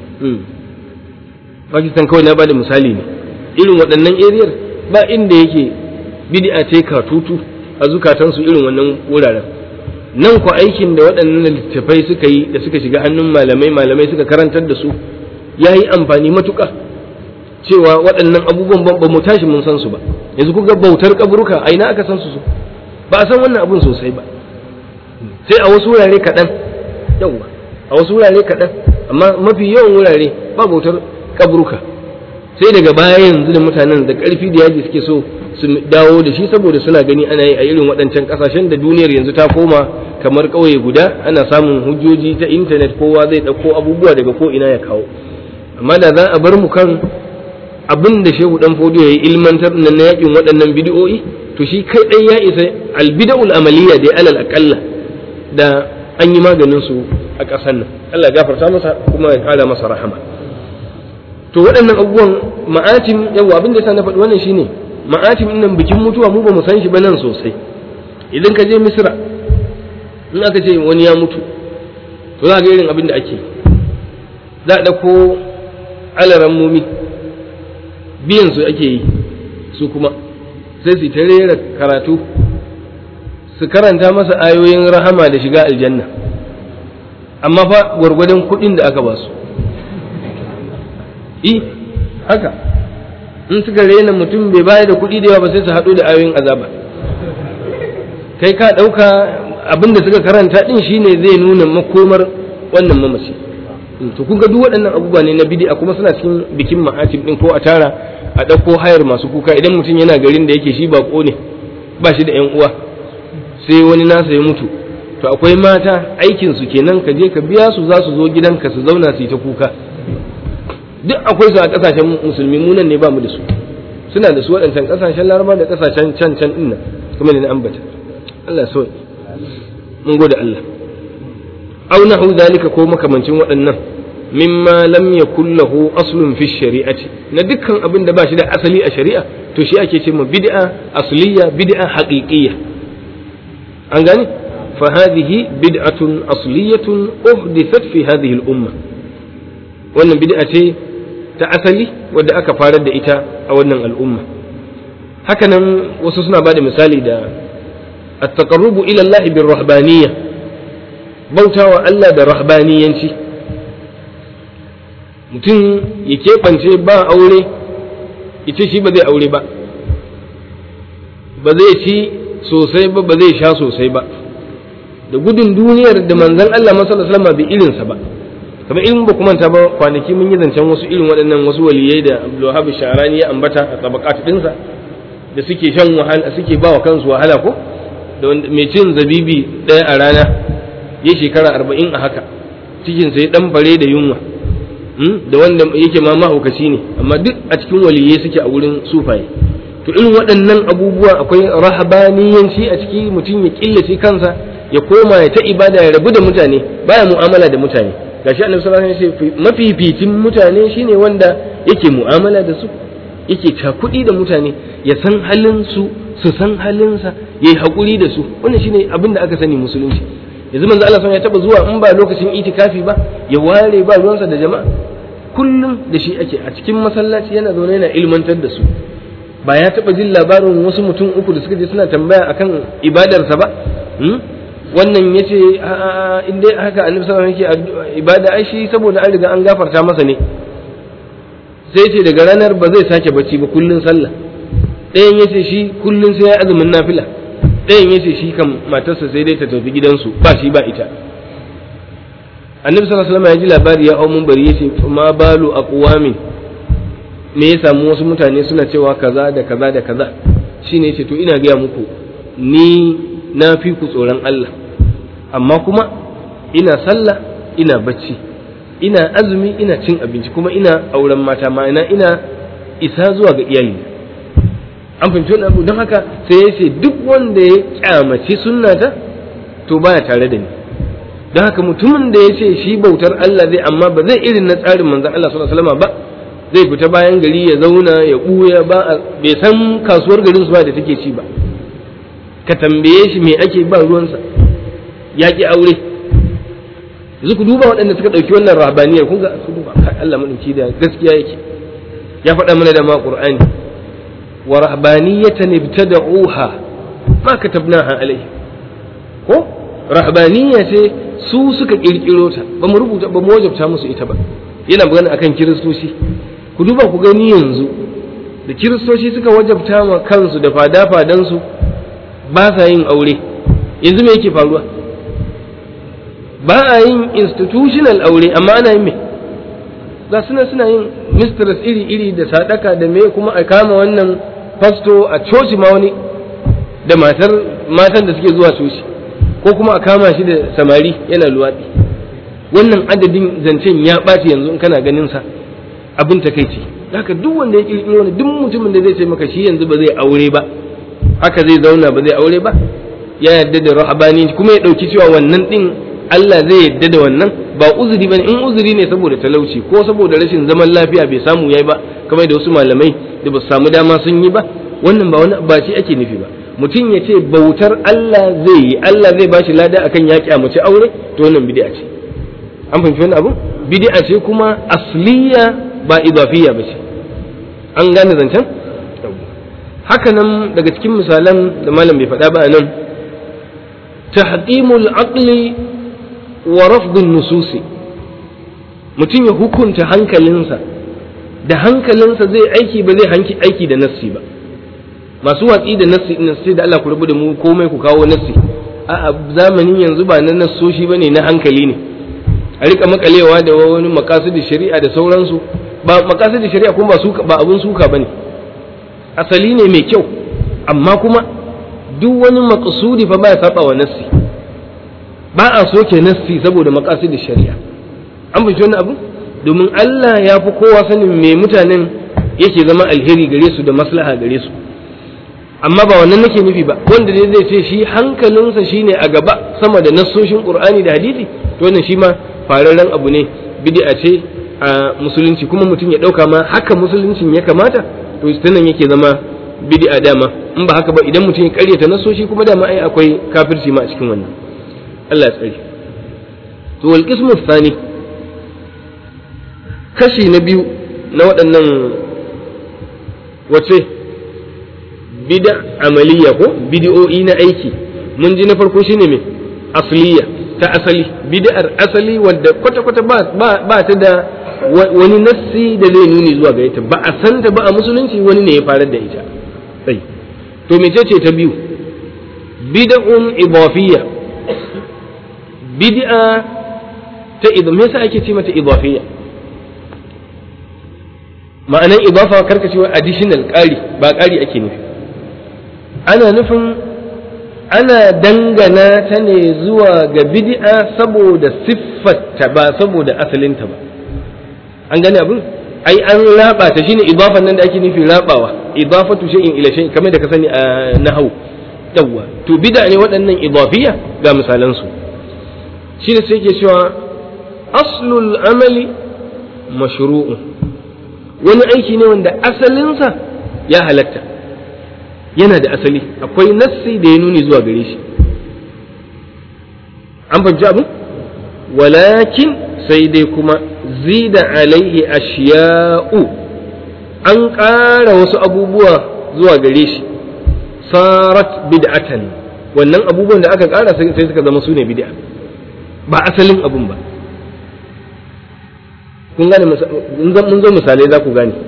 Pakistan kawai na bada misali ne irin waɗannan eriyar ba inda yake bid'a ce katutu a zukatansu irin wannan wuraren nan ku aikin da waɗannan littattafai suka yi da suka shiga hannun malamai malamai suka karantar da su ya yi amfani matuƙa cewa waɗannan abubuwan ba mu tashi mun san su ba yanzu kuga bautar kaburuka a ina aka san su ba a san wannan abun sosai ba sai a wasu wurare kaɗan yawwa a wasu wurare kaɗan amma mafi yawan wurare ba bautar kaburuka sai daga baya yanzu da mutanen da ƙarfi da yaji suke so su dawo da shi saboda suna gani ana yi a irin waɗancan ƙasashen da duniyar yanzu ta koma kamar ƙauye guda ana samun hujjoji ta intanet kowa zai ɗauko abubuwa daga ko ina ya kawo amma da za a bar mu kan abin da shehu dan fodiyo ya yi ilmantar nan na yakin waɗannan bidiyo'i to shi kai ɗan ya isa albida'ul amaliya da alal aƙalla da an yi maganin su a ƙasar nan Allah ya gafarta masa kuma ya ƙara masa rahama to waɗannan abubuwan ma'atim yawa abin da sa na faɗi wannan shine ma'atim nan bikin mutuwa mu ba mu san shi ba nan sosai idan ka je misra in aka ce wani ya mutu to za ga irin abin da ake za a ɗauko alaran mumi biyan su ake yi su kuma sai su ta rera karatu su karanta masa ayoyin rahama da shiga aljanna amma fa gwargwadon kuɗin da aka ba su i haka in suka rena mutum bai bayar da kuɗi da yawa ba sai su haɗu da ayoyin azaba kai ka ɗauka abin da suka karanta ɗin shine zai nuna makomar wannan mamaci to kun ga duk waɗannan abubuwa ne na bid'a kuma suna cikin bikin ma'atib ɗin ko a tara a ɗauko hayar masu kuka idan mutum yana garin da yake shi baƙo ne ba shi da 'yan uwa sai wani nasa ya mutu to akwai mata aikin su kenan ka je ka biya su za su zo gidanka su zauna su yi ta kuka duk akwai su a kasashen musulmi mu nan ne ba mu da su suna da su waɗancan kasashen laraba da kasashen can can ɗin nan kuma ne na ambata Allah so mun gode Allah au nahu zalika ko makamancin waɗannan mimma lam yakul lahu aslun fi shari'ati na dukkan abin da ba shi da asali a shari'a to shi ake ce ma bid'a asliya bid'a haqiqiyya an gane fa hadhihi bid'atun asliyatun uhdithat fi hadhihi al-umma wannan bid'a ce ta asali wadda aka farar da ita a wannan al'umma hakanan wasu suna bada misali da at-taqarrubu ila Allah bir rahbaniyya bautawa Allah da rahbaniyanci mutum ya keɓance ba aure ita shi ba zai aure ba ba zai ci sosai ba ba zai sha sosai ba da gudun duniyar da manzon Allah masallallahu alaihi bai irinsa ba kamar in ba kuma ta ba kwanaki mun yi zancen wasu irin waɗannan wasu waliyai da Abdulwahab Sharani ya ambata a tabaqat dinsa da suke shan wahala suke ba wa kansu wahala ko da mai cin zabibi ɗaya a rana ya shekara arba'in a haka cikin sai dan bare da yunwa da wanda yake ma mahaukaci ne amma duk a cikin waliyai suke a wurin sufaye to irin waɗannan abubuwa akwai rahabaniyanci a ciki mutum ya killace kansa ya koma ya ta ibada ya rabu da mutane baya mu'amala da mutane gashi annabi sallallahu alaihi wasallam ya ce mafificin mutane shine wanda yake mu'amala da su yake cakuɗi da mutane ya san halin su su san halinsa yayi hakuri da su wannan shine abin da aka sani musulunci yanzu manzo Allah ya taba zuwa in ba lokacin itikafi ba ya ware ba ruwansa da jama'a kullum da shi ake a cikin masallaci yana zaune yana ilmantar da su ba ya taba jin labarin wasu mutum uku da suka je suna tambaya akan ibadarsa ba wannan ya ce in dai haka annabi sallallahu alaihi wasallam ibada ai shi saboda an riga an gafarta masa ne sai ce daga ranar ba zai sake bacci ba kullun sallah ɗayan ya ce shi kullun sai ya azumin nafila ɗayan ya ce shi kan matarsa sai dai ta tafi gidansu ba shi ba ita annabi sallallahu alaihi wasallam ya ji labari ya hau bari ya ce ma balu aqwamin me ya samu wasu mutane suna cewa kaza da kaza da kaza shine ya ce to ina gaya muku ni na fi ku tsoron Allah amma kuma ina sallah ina bacci ina azumi ina cin abinci kuma ina auren mata ma'ana ina isa zuwa ga iyali an fahimci wani abu don haka sai ya ce duk wanda ya kyamaci sunnata to baya tare da ni don haka mutumin da ya ce shi bautar Allah zai amma ba zai irin na tsarin manzon Allah sallallahu alaihi wasallam ba zai fita bayan gari ya zauna ya buya ba bai san kasuwar garin su ba da take ci ba ka tambaye shi me ake ba ruwansa ya ki aure yanzu ku duba waɗanda suka ɗauki wannan rahabaniyar kun ga ku duba Allah madauki da gaskiya yake ya faɗa mana da ma Qur'ani wa rahbaniyatan ibtada'uha ma katabnaha alaihi ko rahbaniya ce su suka kirkiro ta ba mu rubuta ba mu wajabta musu ita ba yana magana akan kiristoci ku duba ku gani yanzu da kiristoci suka wajabta ma kansu da fada-fadansu ba sa yin aure yanzu me yake faruwa ba a yin institutional aure amma ana yin me ga suna suna yin mistress iri-iri da sadaka da me kuma a kama wannan fasto a coci ma wani da matar matan da suke zuwa coci ko kuma a kama shi da samari yana luwaɗi wannan adadin zancen ya ɓaci yanzu in kana ganin sa abin takaici haka duk wanda ya kirkiro wani duk mutumin da zai ce maka shi yanzu ba zai aure ba haka zai zauna ba zai aure ba ya yarda da rahabani kuma ya ɗauki cewa wannan ɗin Allah zai yarda da wannan ba uzuri bane in uzuri ne saboda talauci ko saboda rashin zaman lafiya bai samu yayi ba kamar da wasu malamai da ba su samu dama sun yi ba wannan ba wani ba shi ake nufi ba mutum ya ce bautar Allah zai yi Allah zai bashi lada akan ya kyamace aure to wannan bid'a ce an fahimci wannan abu bid'a ce kuma asliya ba idafiyya ba ce an gane zancen haka nan daga cikin misalan da malam bai faɗa ba a nan tahqimul aqli wa rafdun nususi mutum ya hukunta hankalinsa da hankalinsa zai aiki ba zai hanki aiki da nassi ba masu watsi da nassi ina sai da Allah ku rubu da mu komai ku kawo nassi a zamanin yanzu ba na nassoshi bane na hankali ne a rika makalewa da wani makasidin shari'a da sauransu ba makasidin shari'a kuma ba suka ba abun suka bane asali ne mai kyau amma kuma duk wani maqsudi fa baya saba wa nassi ba a soke nassi saboda makasidin shari'a an fahimci wannan abu domin Allah ya fi kowa sanin me mutanen yake zama alheri gare su da maslaha gare su amma ba wannan nake nufi ba wanda ne zai ce shi hankalinsa shine a gaba sama da nassoshin Qur'ani da hadisi to wannan shi ma fararren abu ne bid'a ce a musulunci kuma mutum ya dauka ma haka musuluncin ya kamata to nan yake zama bid'a dama in ba haka ba idan mutum ya karyata nassoshi kuma dama ai akwai kafirci ma a cikin wannan Allah ya tsare to wal qismu thani kashi na biyu na waɗannan wace bida amaliya ko bid'o'i na aiki mun ji na farko shine me asliya ta asali bid'ar asali wadda kwata-kwata ba ta da wani nassi da zai nuni zuwa ga ita ba a san ta ba a musulunci wani ne ya farar da ita sai to mecece ta biyu bid'un idafiyya bid'a ta idan me yasa ake ce mata idafiyya ma'anan idafa karka cewa additional ƙari ba ƙari ake nufi ana nufin ana dangana ta ne zuwa ga bid'a saboda siffarta ba saboda asalinta ba an gane abin ai an raba ta shine idafan nan da ake nufi rabawa idafatu shay'in ila shay'in kamar da ka sani a nahwu yawwa to bid'a ne waɗannan idafiya ga misalan su shine sai yake cewa aslul amali mashru'un wani aiki ne wanda asalinsa ya halatta yana da asali akwai nassi da ya nuni zuwa gare shi an fahimci abin walakin sai dai kuma zida alaihi ashiya'u an ƙara wasu abubuwa zuwa gare shi sarat bid'atan wannan abubuwan da aka ƙara sai suka zama su ne bid'a ba asalin abun ba kun gane mun zo misalai za ku gane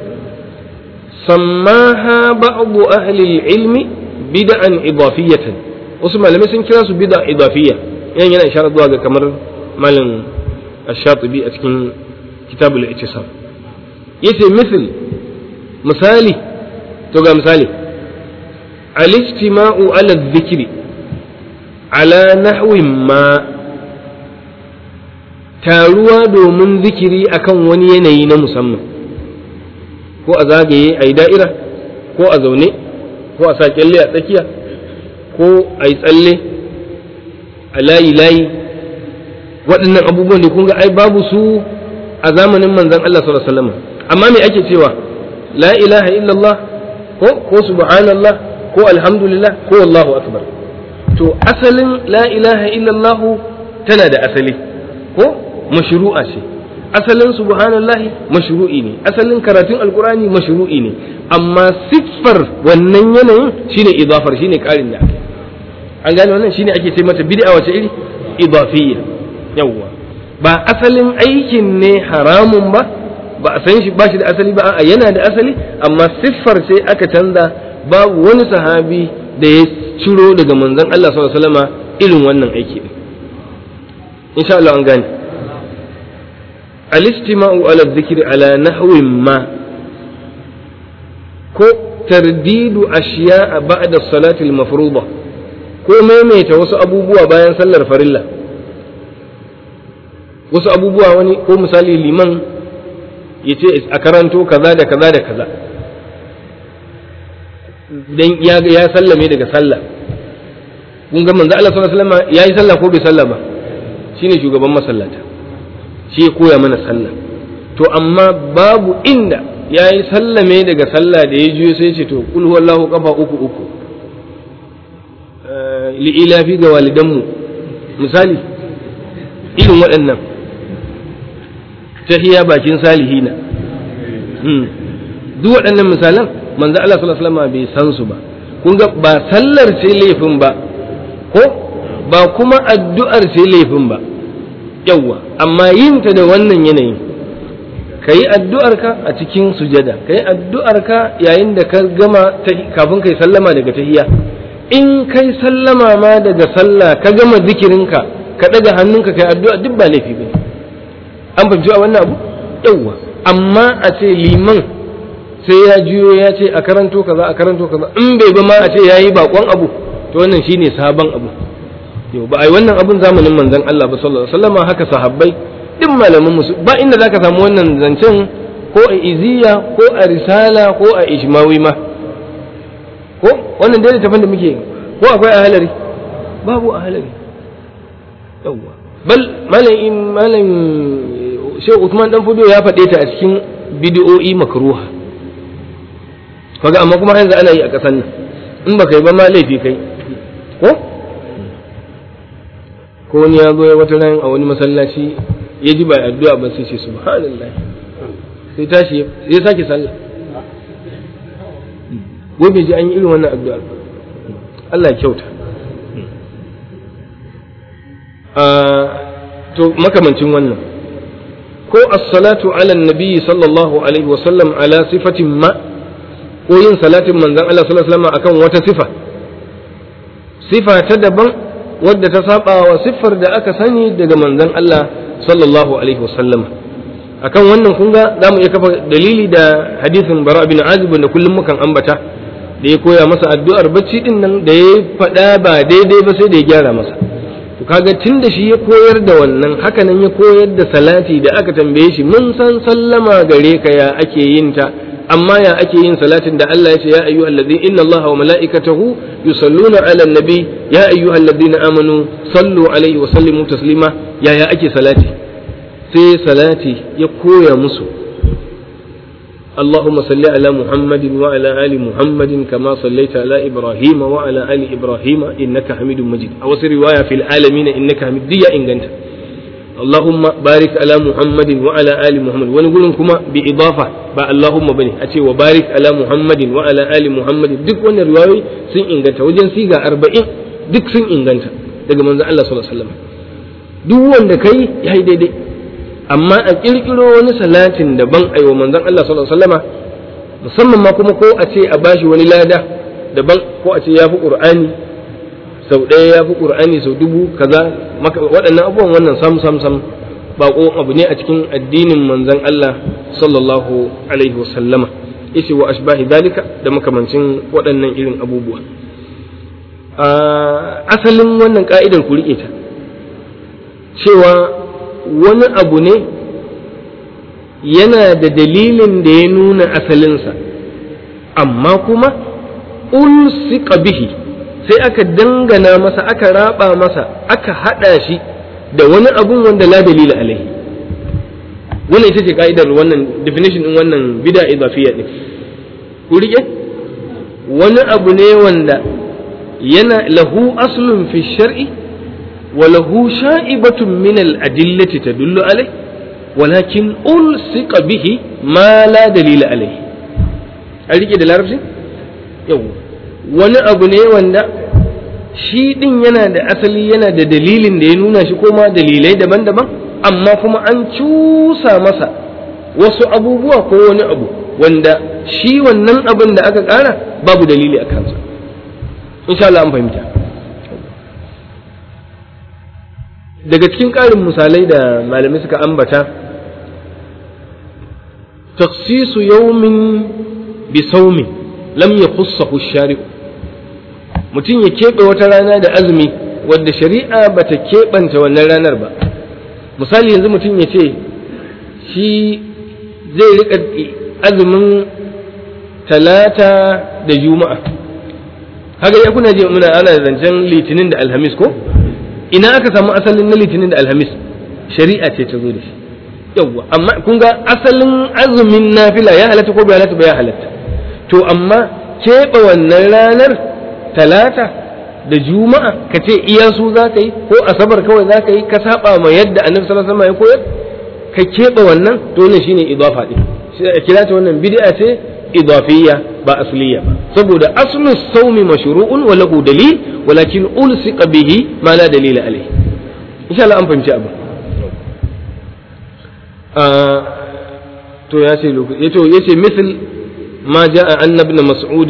sammaha ba'du ahli ilmi bid'an idafiyatan wasu malamai sun kira su bid'a idafiyya yan yana isharar zuwa ga kamar malam ash-shatibi a cikin kitabul ittisam yace misal misali to ga misali al-ijtima'u ala dhikri ala nahwi ma taruwa domin zikiri akan wani yanayi na musamman ko a zagaye a yi da'ira ko a zaune ko a sa kyalle a tsakiya ko a yi tsalle a layi-layi waɗannan abubuwan da kun ga ai babu su a zamanin manzan Allah sallallahu alaihi wasallam amma me ake cewa la ilaha illallah ko ko subhanallah ko alhamdulillah ko wallahu akbar to asalin la ilaha illallah tana da asali ko mashru'a ce asalin subhanallahi mashru'i ne asalin karatun alkurani mashru'i ne amma siffar wannan yanayin shine idafar shine karin da aka an gane wannan shine ake ce mata bid'a wace iri idafiyya yawwa ba asalin aikin ne haramun ba ba a san shi ba shi da asali ba a yana da asali amma siffar sai aka canza babu wani sahabi da ya ciro daga manzon Allah sallallahu alaihi wasallama irin wannan aiki din insha Allah an gane الاجتماع على الذكر على نحو ما ko tardidu ashiya ba'da salati al-mafruḍa ko maimaita wasu abubuwa bayan sallar farilla wasu abubuwa wani ko misali liman ya ce a karanto kaza da kaza da kaza dan ya ya sallame daga sallah kun ga manzo Allah sallallahu alaihi wasallam yayi sallah ko bai sallah ba shine shugaban masallata shi ya koya mana sallah to amma babu inda ya yi sallame daga sallah da ya juyo sai ce to kul huwallahu kafa uku uku li'ilafi ga walidanmu misali irin waɗannan tahiya bakin salihina duk waɗannan misalan manzo Allah sallallahu alaihi wasallam bai san su ba kun ga ba sallar ce laifin ba ko ba kuma addu'ar ce laifin ba yawwa amma yin ta da wannan yanayin ka yi addu'arka a cikin sujada ka yi addu'arka yayin da ka gama kafin ka yi sallama daga tahiyya in kai sallama ma daga sallah ka gama zikirinka ka ɗaga hannunka ka yi addu'a duk ba laifi ba an fahimci a wannan abu yawwa amma a ce liman sai ya juyo ya ce a karanto kaza a karanto kaza in bai ba ma a ce ya yi bakon abu to wannan shine sabon abu yau ba a yi wannan abun zamanin manzon Allah ba sallallahu alaihi wasallam haka sahabbai duk malaman musu ba inda zaka samu wannan zancen ko a iziya ko a risala ko a ishmawi ma ko wannan dai tafan da muke ko akwai a halari babu a halari yawwa bal malam malam Sheikh Uthman dan Fudo ya faɗe ta a cikin bid'o'i makruha kaga amma kuma yanzu ana yi a ƙasar nan in baka yi ba ma laifi kai ko ko wani ya zo ya wata ran a wani masallaci ya ji ba addu'a ba sai ce subhanallah sai tashi ya sake sallah ko bai ji an yi irin wannan addu'a Allah ya kyauta to makamancin wannan ko as-salatu ala nabi sallallahu alaihi wa sallam ala sifatin ma ko yin salatin manzon Allah sallallahu alaihi wasallam akan wata sifa sifa ta daban wadda ta saba wa siffar da aka sani daga manzon Allah sallallahu alaihi wasallam akan wannan kun ga zamu iya kafa dalili da hadisin bara bin azib da kullum mukan ambata da ya koya masa addu'ar bacci din nan da ya faɗa ba daidai ba sai da ya gyara masa to kaga tun da shi ya koyar da wannan haka nan ya koyar da salati da aka tambaye shi mun san sallama gare ka ya ake yin ta amma ya ake yin salatin da Allah ya ce ya ayyuhal ladzi inna Allaha wa mala'ikatahu yusalluna 'alan nabi ya ayyuhal ladzina amanu sallu alaihi wa sallimu taslima ya ya ake salati sai salati ya koya musu اللهم صل على محمد وعلى آل محمد كما صليت على إبراهيم وعلى آل إبراهيم إنك حميد مجيد أو رواية في العالمين إنك حميد دي إن اللهم بارك على محمد وعلى آل محمد ونقول كما بإضافة با اللهم بني أتي وبارك على محمد وعلى آل محمد دك وانا رواية سن إنغانتا وجن سيغا أربعين دك سن إنغانتا daga manzon Allah sallallahu alaihi wasallam duk wanda kai yayi daidai amma a kirkiro wani salatin daban aiwa manzon Allah sallallahu alaihi wasallama musamman ma kuma ko a ce a bashi wani lada daban ko a ce ya fi qur'ani sau ɗaya ya fi ƙur'ani sau dubu kaza waɗannan abubuwan wannan sam sam sam baƙo abu ne a cikin addinin manzon Allah sallallahu alaihi wasallama yace wa ashbahi dalika da makamancin waɗannan irin abubuwa asalin wannan ka'idar ku riƙe ta cewa wani abu ne yana da dalilin da ya nuna asalinsa amma kuma ulsika bihi sai aka dangana masa aka raba masa aka hada shi da wani abun wanda la dalila alaihi wannan ita ce ka'idar wannan definition din wannan bid'a idafiyya din ku rike wani abu ne wanda yana lahu aslun fi shar'i wa lahu sha'ibatun min al-adillati tadullu alaihi walakin ulsiqa bihi ma la dalila alaihi a rike da larabci yau wani abu ne wanda shi ɗin yana da asali yana da dalilin da ya nuna shi ko ma dalilai daban-daban amma kuma an cusa masa wasu abubuwa ko wani abu wanda shi wannan abin da aka ƙara babu dalili a kansa insha Allah an fahimta daga cikin ƙarin misalai da malamai suka ambata taksisu yaumin bi saumin lam yakhussahu shari'u mutum ya keɓe wata rana da azumi wadda shari'a ba ta keɓanta wannan ranar ba misali yanzu mutum ya ce shi zai riƙa azumin talata da juma'a haka ya kuna je muna ana zancen litinin da alhamis ko ina aka samu asalin na litinin da alhamis shari'a ce ta zo da shi yawwa amma kun ga asalin azumin nafila ya halatta ko bai halatta ba ya halatta to amma keɓe wannan ranar talata da juma'a ka ce iya su za ka yi ko asabar kawai za ka yi ka saba ma yadda annabi sallallahu alaihi wasallam ya koyar ka keɓe wannan to ne shine idafa din sai a kira ta wannan bid'a ce idafiyya ba asliya ba saboda aslu sawmi mashru'un wa lahu dalil walakin ulsiqa bihi ma la dalila alayhi insha Allah an fahimci abu to ya ce lokaci yace yace misal ma jaa anna ibn mas'ud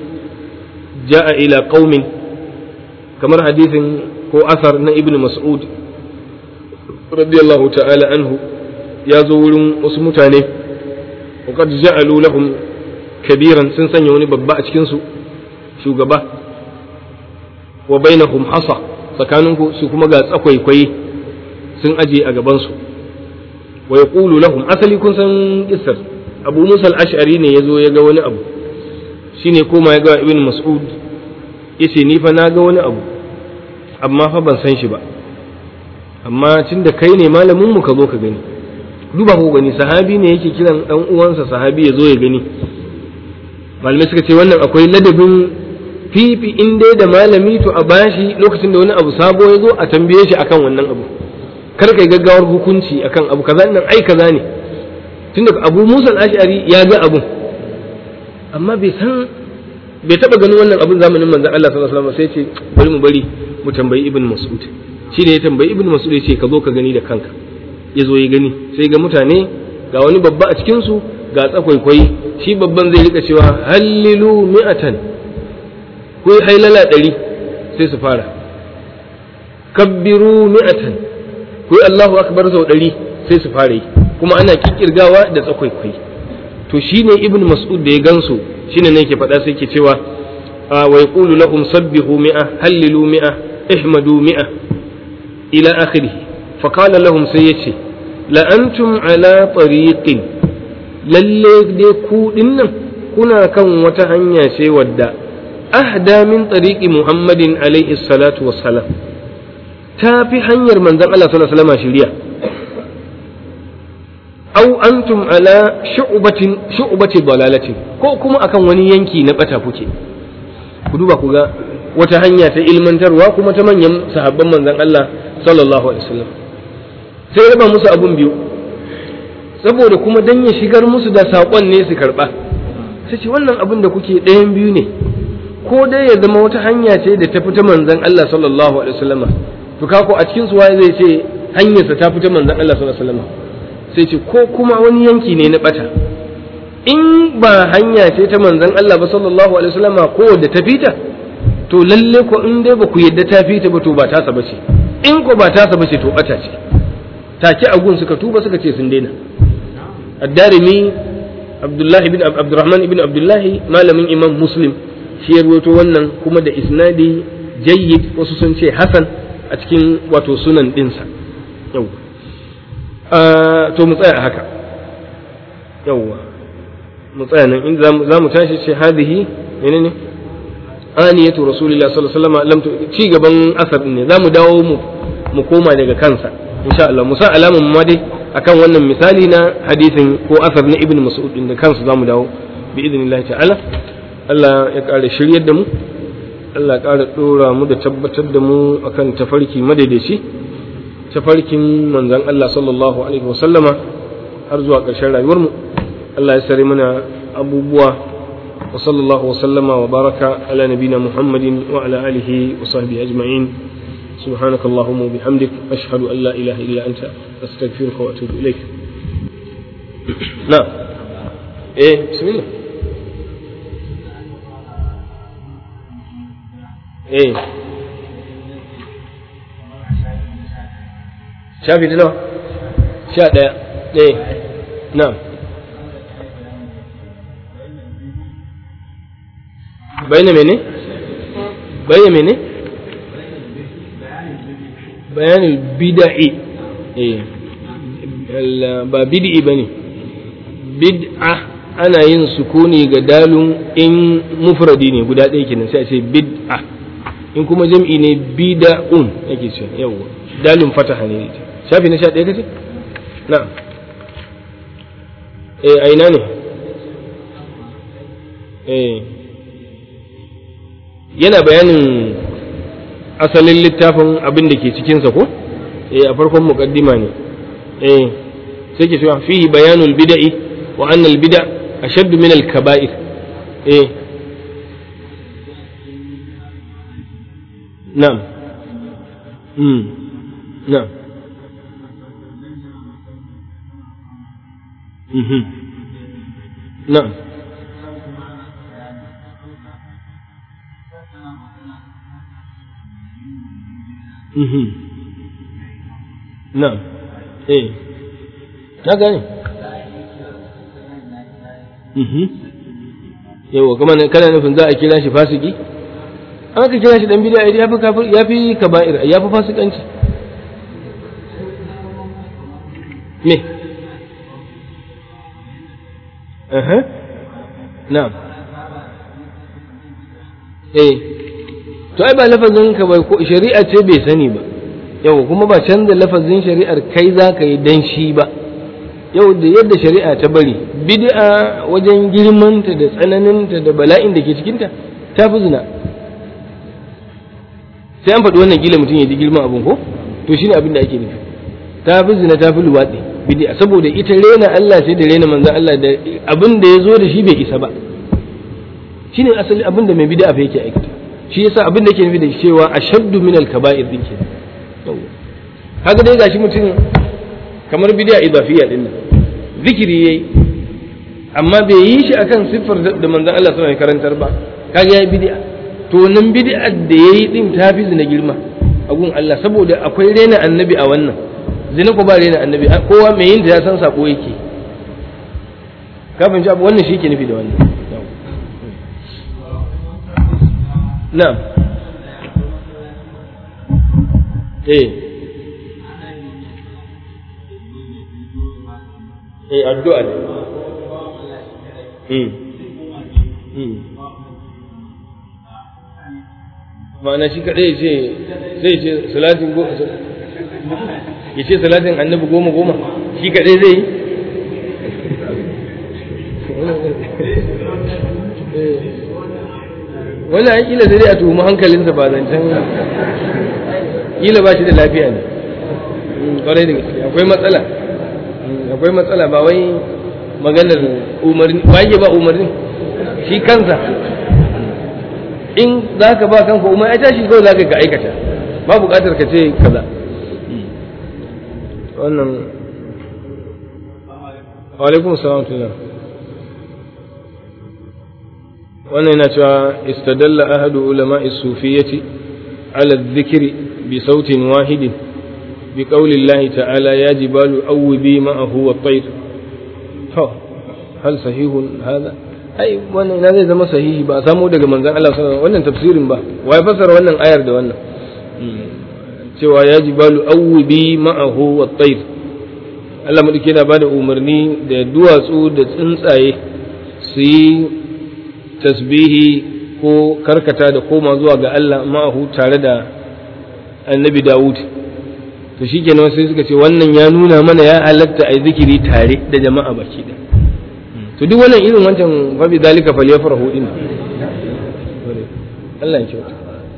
jaa ila qaumin kamar hadisin ko asar na ibn mas'ud radiyallahu ta'ala anhu ya zo wurin wasu mutane وقد جعلوا لهم كبيرا sun sanya wani babba a cikin su shugaba wa bainahum hasa tsakaninku su kuma ga tsakwaikwai sun aje a gaban su wa yaqulu lahum asali kun san kissar Abu Musa al-Ash'ari ne yazo ya ga wani abu shine koma ya ga Ibn Mas'ud yace ni fa na ga wani abu amma fa ban san shi ba amma tunda kai ne malamin mu ka zo ka gani duba ko gani sahabi ne yake kiran dan uwansa sahabi ya zo ya gani malamai suka ce wannan akwai ladabin fifi in dai da malami to a bashi lokacin da wani abu sabo ya zo a tambaye shi akan wannan abu kar kai gaggawar hukunci akan abu kaza nan ai kaza ne tunda Abu Musa al-Ash'ari ya ga abun amma bai san bai taba ganin wannan abun zamanin manzon Allah sallallahu alaihi wasallam sai ce bari mu bari mu tambayi Ibn Mas'ud shi ne ya tambayi Ibn Mas'ud ya ce ka zo ka gani da kanka ya zo ya gani sai ga mutane ga wani babba a cikinsu ga tsakwaikwai shi babban zai rika cewa hallilu mi'atan ku yi hailala ɗari sai su fara kabbiru mi'atan ku yi Allahu akbar sau ɗari sai su fara yi kuma ana kikirgawa da tsakwaikwai to shine ibn mas'ud da ya gansu shine ne yake faɗa sai ke cewa wa yaqulu lahum sabbihu mi'a hallilu mi'a ihmadu mi'a ila akhirih فقال لهم سيتي لأنتم على طريق lalle dai ku dinnan kuna kan wata hanya ce wadda ahda min tariqi muhammadin alaihi salatu wassalam ta fi hanyar manzon Allah sallallahu alaihi wasallam shiriya aw antum ala shu'batin shu'bati dalalatin ko kuma akan wani yanki na bata kuke ku duba ku ga wata hanya ta ilmantarwa kuma ta manyan sahabban manzon Allah sallallahu alaihi wasallam sai raba musu abun biyu saboda kuma dan ya shigar musu da saƙon ne su karɓa sai ce wannan abin da kuke ɗayan biyu ne ko dai ya zama wata hanya ce da ta fita manzon Allah sallallahu alaihi wasallam to kako a cikin su waye zai ce hanyarsa ta fita manzon Allah sallallahu alaihi wasallam sai ce ko kuma wani yanki ne na bata in ba hanya ce ta manzon Allah ba sallallahu alaihi wasallam ko da ta fita to lalle ko in dai ba ku yadda ta fita ba to ba tasa bace in ko ba tasa bace to bata ce take a gun suka tuba suka ce sun daina addarimi abdullahi bin abdurrahman ibn abdullahi malamin imam muslim shi ya ruwato wannan kuma da isnadi jayyid wasu sun ce hasan a cikin wato sunan dinsa yau to mu tsaya haka yauwa mu tsaya nan in za mu tashi ce hadihi menene aniyatu rasulillah sallallahu alaihi wasallam lam ci gaban asar ne za mu dawo mu mu koma daga kansa insha Allah musa alamun ma dai akan wannan misali na hadisin ko asar na ibn mas'ud din da kansu zamu dawo bi idnillah ta'ala Allah ya ƙara shiryar da mu Allah ya ƙara dora mu da tabbatar da mu akan tafarki madaidaici tafarkin manzon Allah sallallahu alaihi wasallama har zuwa ƙarshen rayuwar mu Allah ya sare mana abubuwa wa sallallahu wa sallama wa baraka ala nabina Muhammadin wa ala alihi wa sahbihi ajma'in سبحانك اللهم وبحمدك أشهد أن لا إله إلا أنت أستغفرك وأتوب إليك نعم إيه بسم الله إيه شافي تنوى شاء إيه نعم بين مني بين مني bayanin bida'i ba bid'i ba ne bid'a ana yin sukuni ga dalun in mufradi ne guda ɗaya kenan sai a ce bid'a in kuma jam'i ne bida'un yake ce yawwa dalun fataha ne ita shafi na sha ɗaya kace na eh aina ne eh yana bayanin asalin littafin abin da ke cikinsa ko eh a farkon muqaddima ne eh sai ke cewa fihi bayanul bid'i wa anna al-bid'a ashaddu min al-kaba'ir eh na'am mm na'am mhm na'am mhm na'am eh na gane mhm yawa kuma kana nufin za a kira shi fasiki an aka kira shi dan bid'a ya fi kafir ya fi kaba'ir ya fi fasikanci me aha na'am eh to ai ba lafazin ka bai ko shari'a ce bai sani ba yau kuma ba canza lafazin shari'ar kai za ka yi dan shi ba yau da yadda shari'a ta bari bid'a wajen girmanta da tsananinta da bala'in da ke cikinta ta fi zina sai an faɗi wannan gila mutum ya ji girman abin ko to shine abin da ake nufi ta fi zina ta fi luwaɗi bid'a saboda ita rena Allah sai da rena manzon Allah da abin da ya zo da shi bai isa ba shine asali abin da mai bid'a fa yake aikata shi yasa abin da yake nufi da cewa ashaddu min al-kaba'ir din ke haka dai gashi mutum kamar bid'a idafiyya din nan zikiri yayi amma bai yi shi akan siffar da manzon Allah sallallahu alaihi karantar ba kaga yayi bid'a to nan bid'ar da yayi din ta fi zina girma a gun Allah saboda akwai rena annabi a wannan zina ko ba rena annabi kowa mai yin ta ya san sako yake kafin abu wannan shi ke nufi da wannan na'am eh eh addu'a ne mm mm ma'ana shi kadai ce zai ce salatin goma ya ce salatin annabi goma goma shi kadai zai yi wani an kila sai dai a tuhumi hankalinsa ba zancen kila ba shi da lafiya ne kwarai da gaske akwai matsala akwai matsala ba wai maganar umarni ba yake ba umarni shi kansa in za ka ba kanka umar ya tashi kawai za ka ga aikata ba buƙatar ka ce kaza wannan alaikum salam tuna wannan yana cewa istadalla ahadu ulama sufiyyati ala dhikri bi sautin wahidin bi qawli Allah ta'ala ya jibalu awwibi ma'ahu wa tayr to hal sahihun hada ai wannan ina zai zama sahihi ba a samu daga manzon Allah sallallahu alaihi wannan tafsirin ba wai fasara wannan ayar da wannan cewa ya jibalu awwibi ma'ahu wa tayr Allah madauki yana bada umarni da duwatsu da tsuntsaye su yi tasbihi ko karkata da koma zuwa ga Allah ma'ahu tare da annabi Dawud to shikenan sai suka ce wannan ya nuna mana ya halatta ai zikiri tare da jama'a baki da to duk wannan irin wancan fa bi zalika falyafrahu din Allah ya kyauta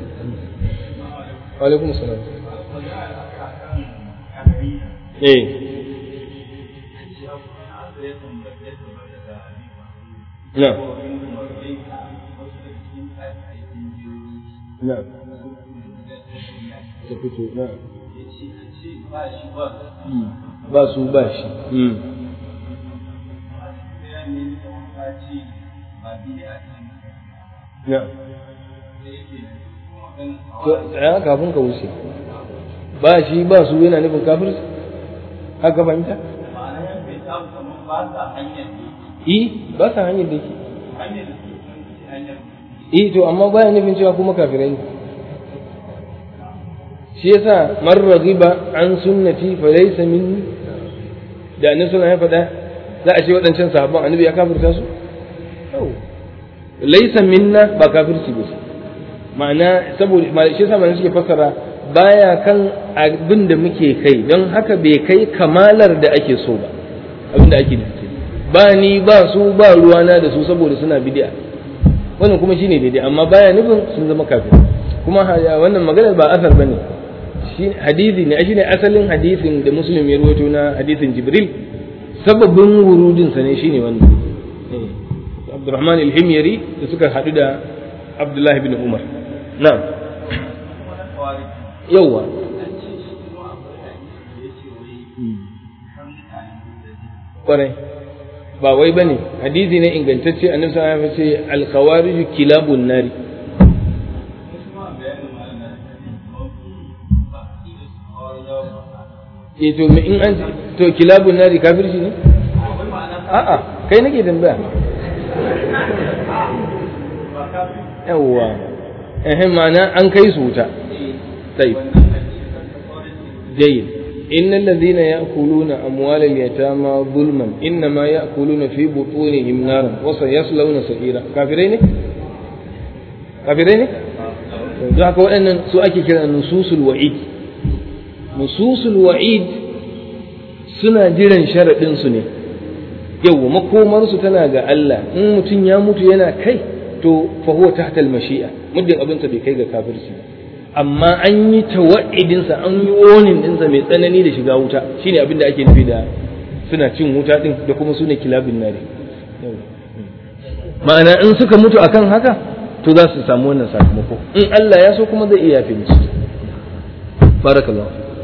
wa alaikum salam eh na na ta fito na ba su ba shi na to tsaya kafin ka wuce ba shi ba su yana nufin kafirci haka fahimta i ba sa hanyar da ke i to amma baya nufin cewa kuma kafirai ne shi yasa man raghiba an sunnati fa laysa minni da annabi suna ya faɗa za a ce waɗancan sahabban annabi ya kafirta su laysa minna ba kafirci ba ma'ana saboda shi yasa malamai suke fassara baya kan abin da muke kai don haka bai kai kamalar da ake so ba abin da ake nufi ba ni ba su ba ruwana da su saboda suna bid'a wannan kuma shine daidai amma baya nufin sun zama kafir kuma wannan maganar ba asar bane shi hadisi ne shine asalin hadisin da muslim ya rawaito na hadisin jibril sababin wurudinsa ne shine wannan Abdurrahman al-Himyari da suka haɗu da Abdullahi bin Umar na'am yawa kwarai ba wai bane hadisi ne ingantacce annabi sallallahu alaihi wasallam ya ce al-khawarij kilabun nari eh to me in an to kilabun nari kafirci ne a'a kai nake tambaya yawwa eh ma'ana an kai su wuta طيب جيد إن الذين يأكلون أموال اليتامى ظلما إنما يأكلون في بطونهم نارا وسيصلون سعيرا كافرين كافرين da haka waɗannan su ake kira nususul wa'id nususul wa'id suna jiran sharaɗin su ne yau makomarsu tana ga Allah in mutum ya mutu yana kai to fa huwa tahta al-mashi'a muddin abin bai kai ga kafirci ba amma an yi tawa'idinsa an yi wonin dinsa mai tsanani da shiga wuta shine abin da ake nufi da suna cin wuta din da kuma sune kilabin nare ma'ana in suka mutu akan haka to za su samu wannan sakamako in Allah ya so kuma zai iya yafe musu barakallahu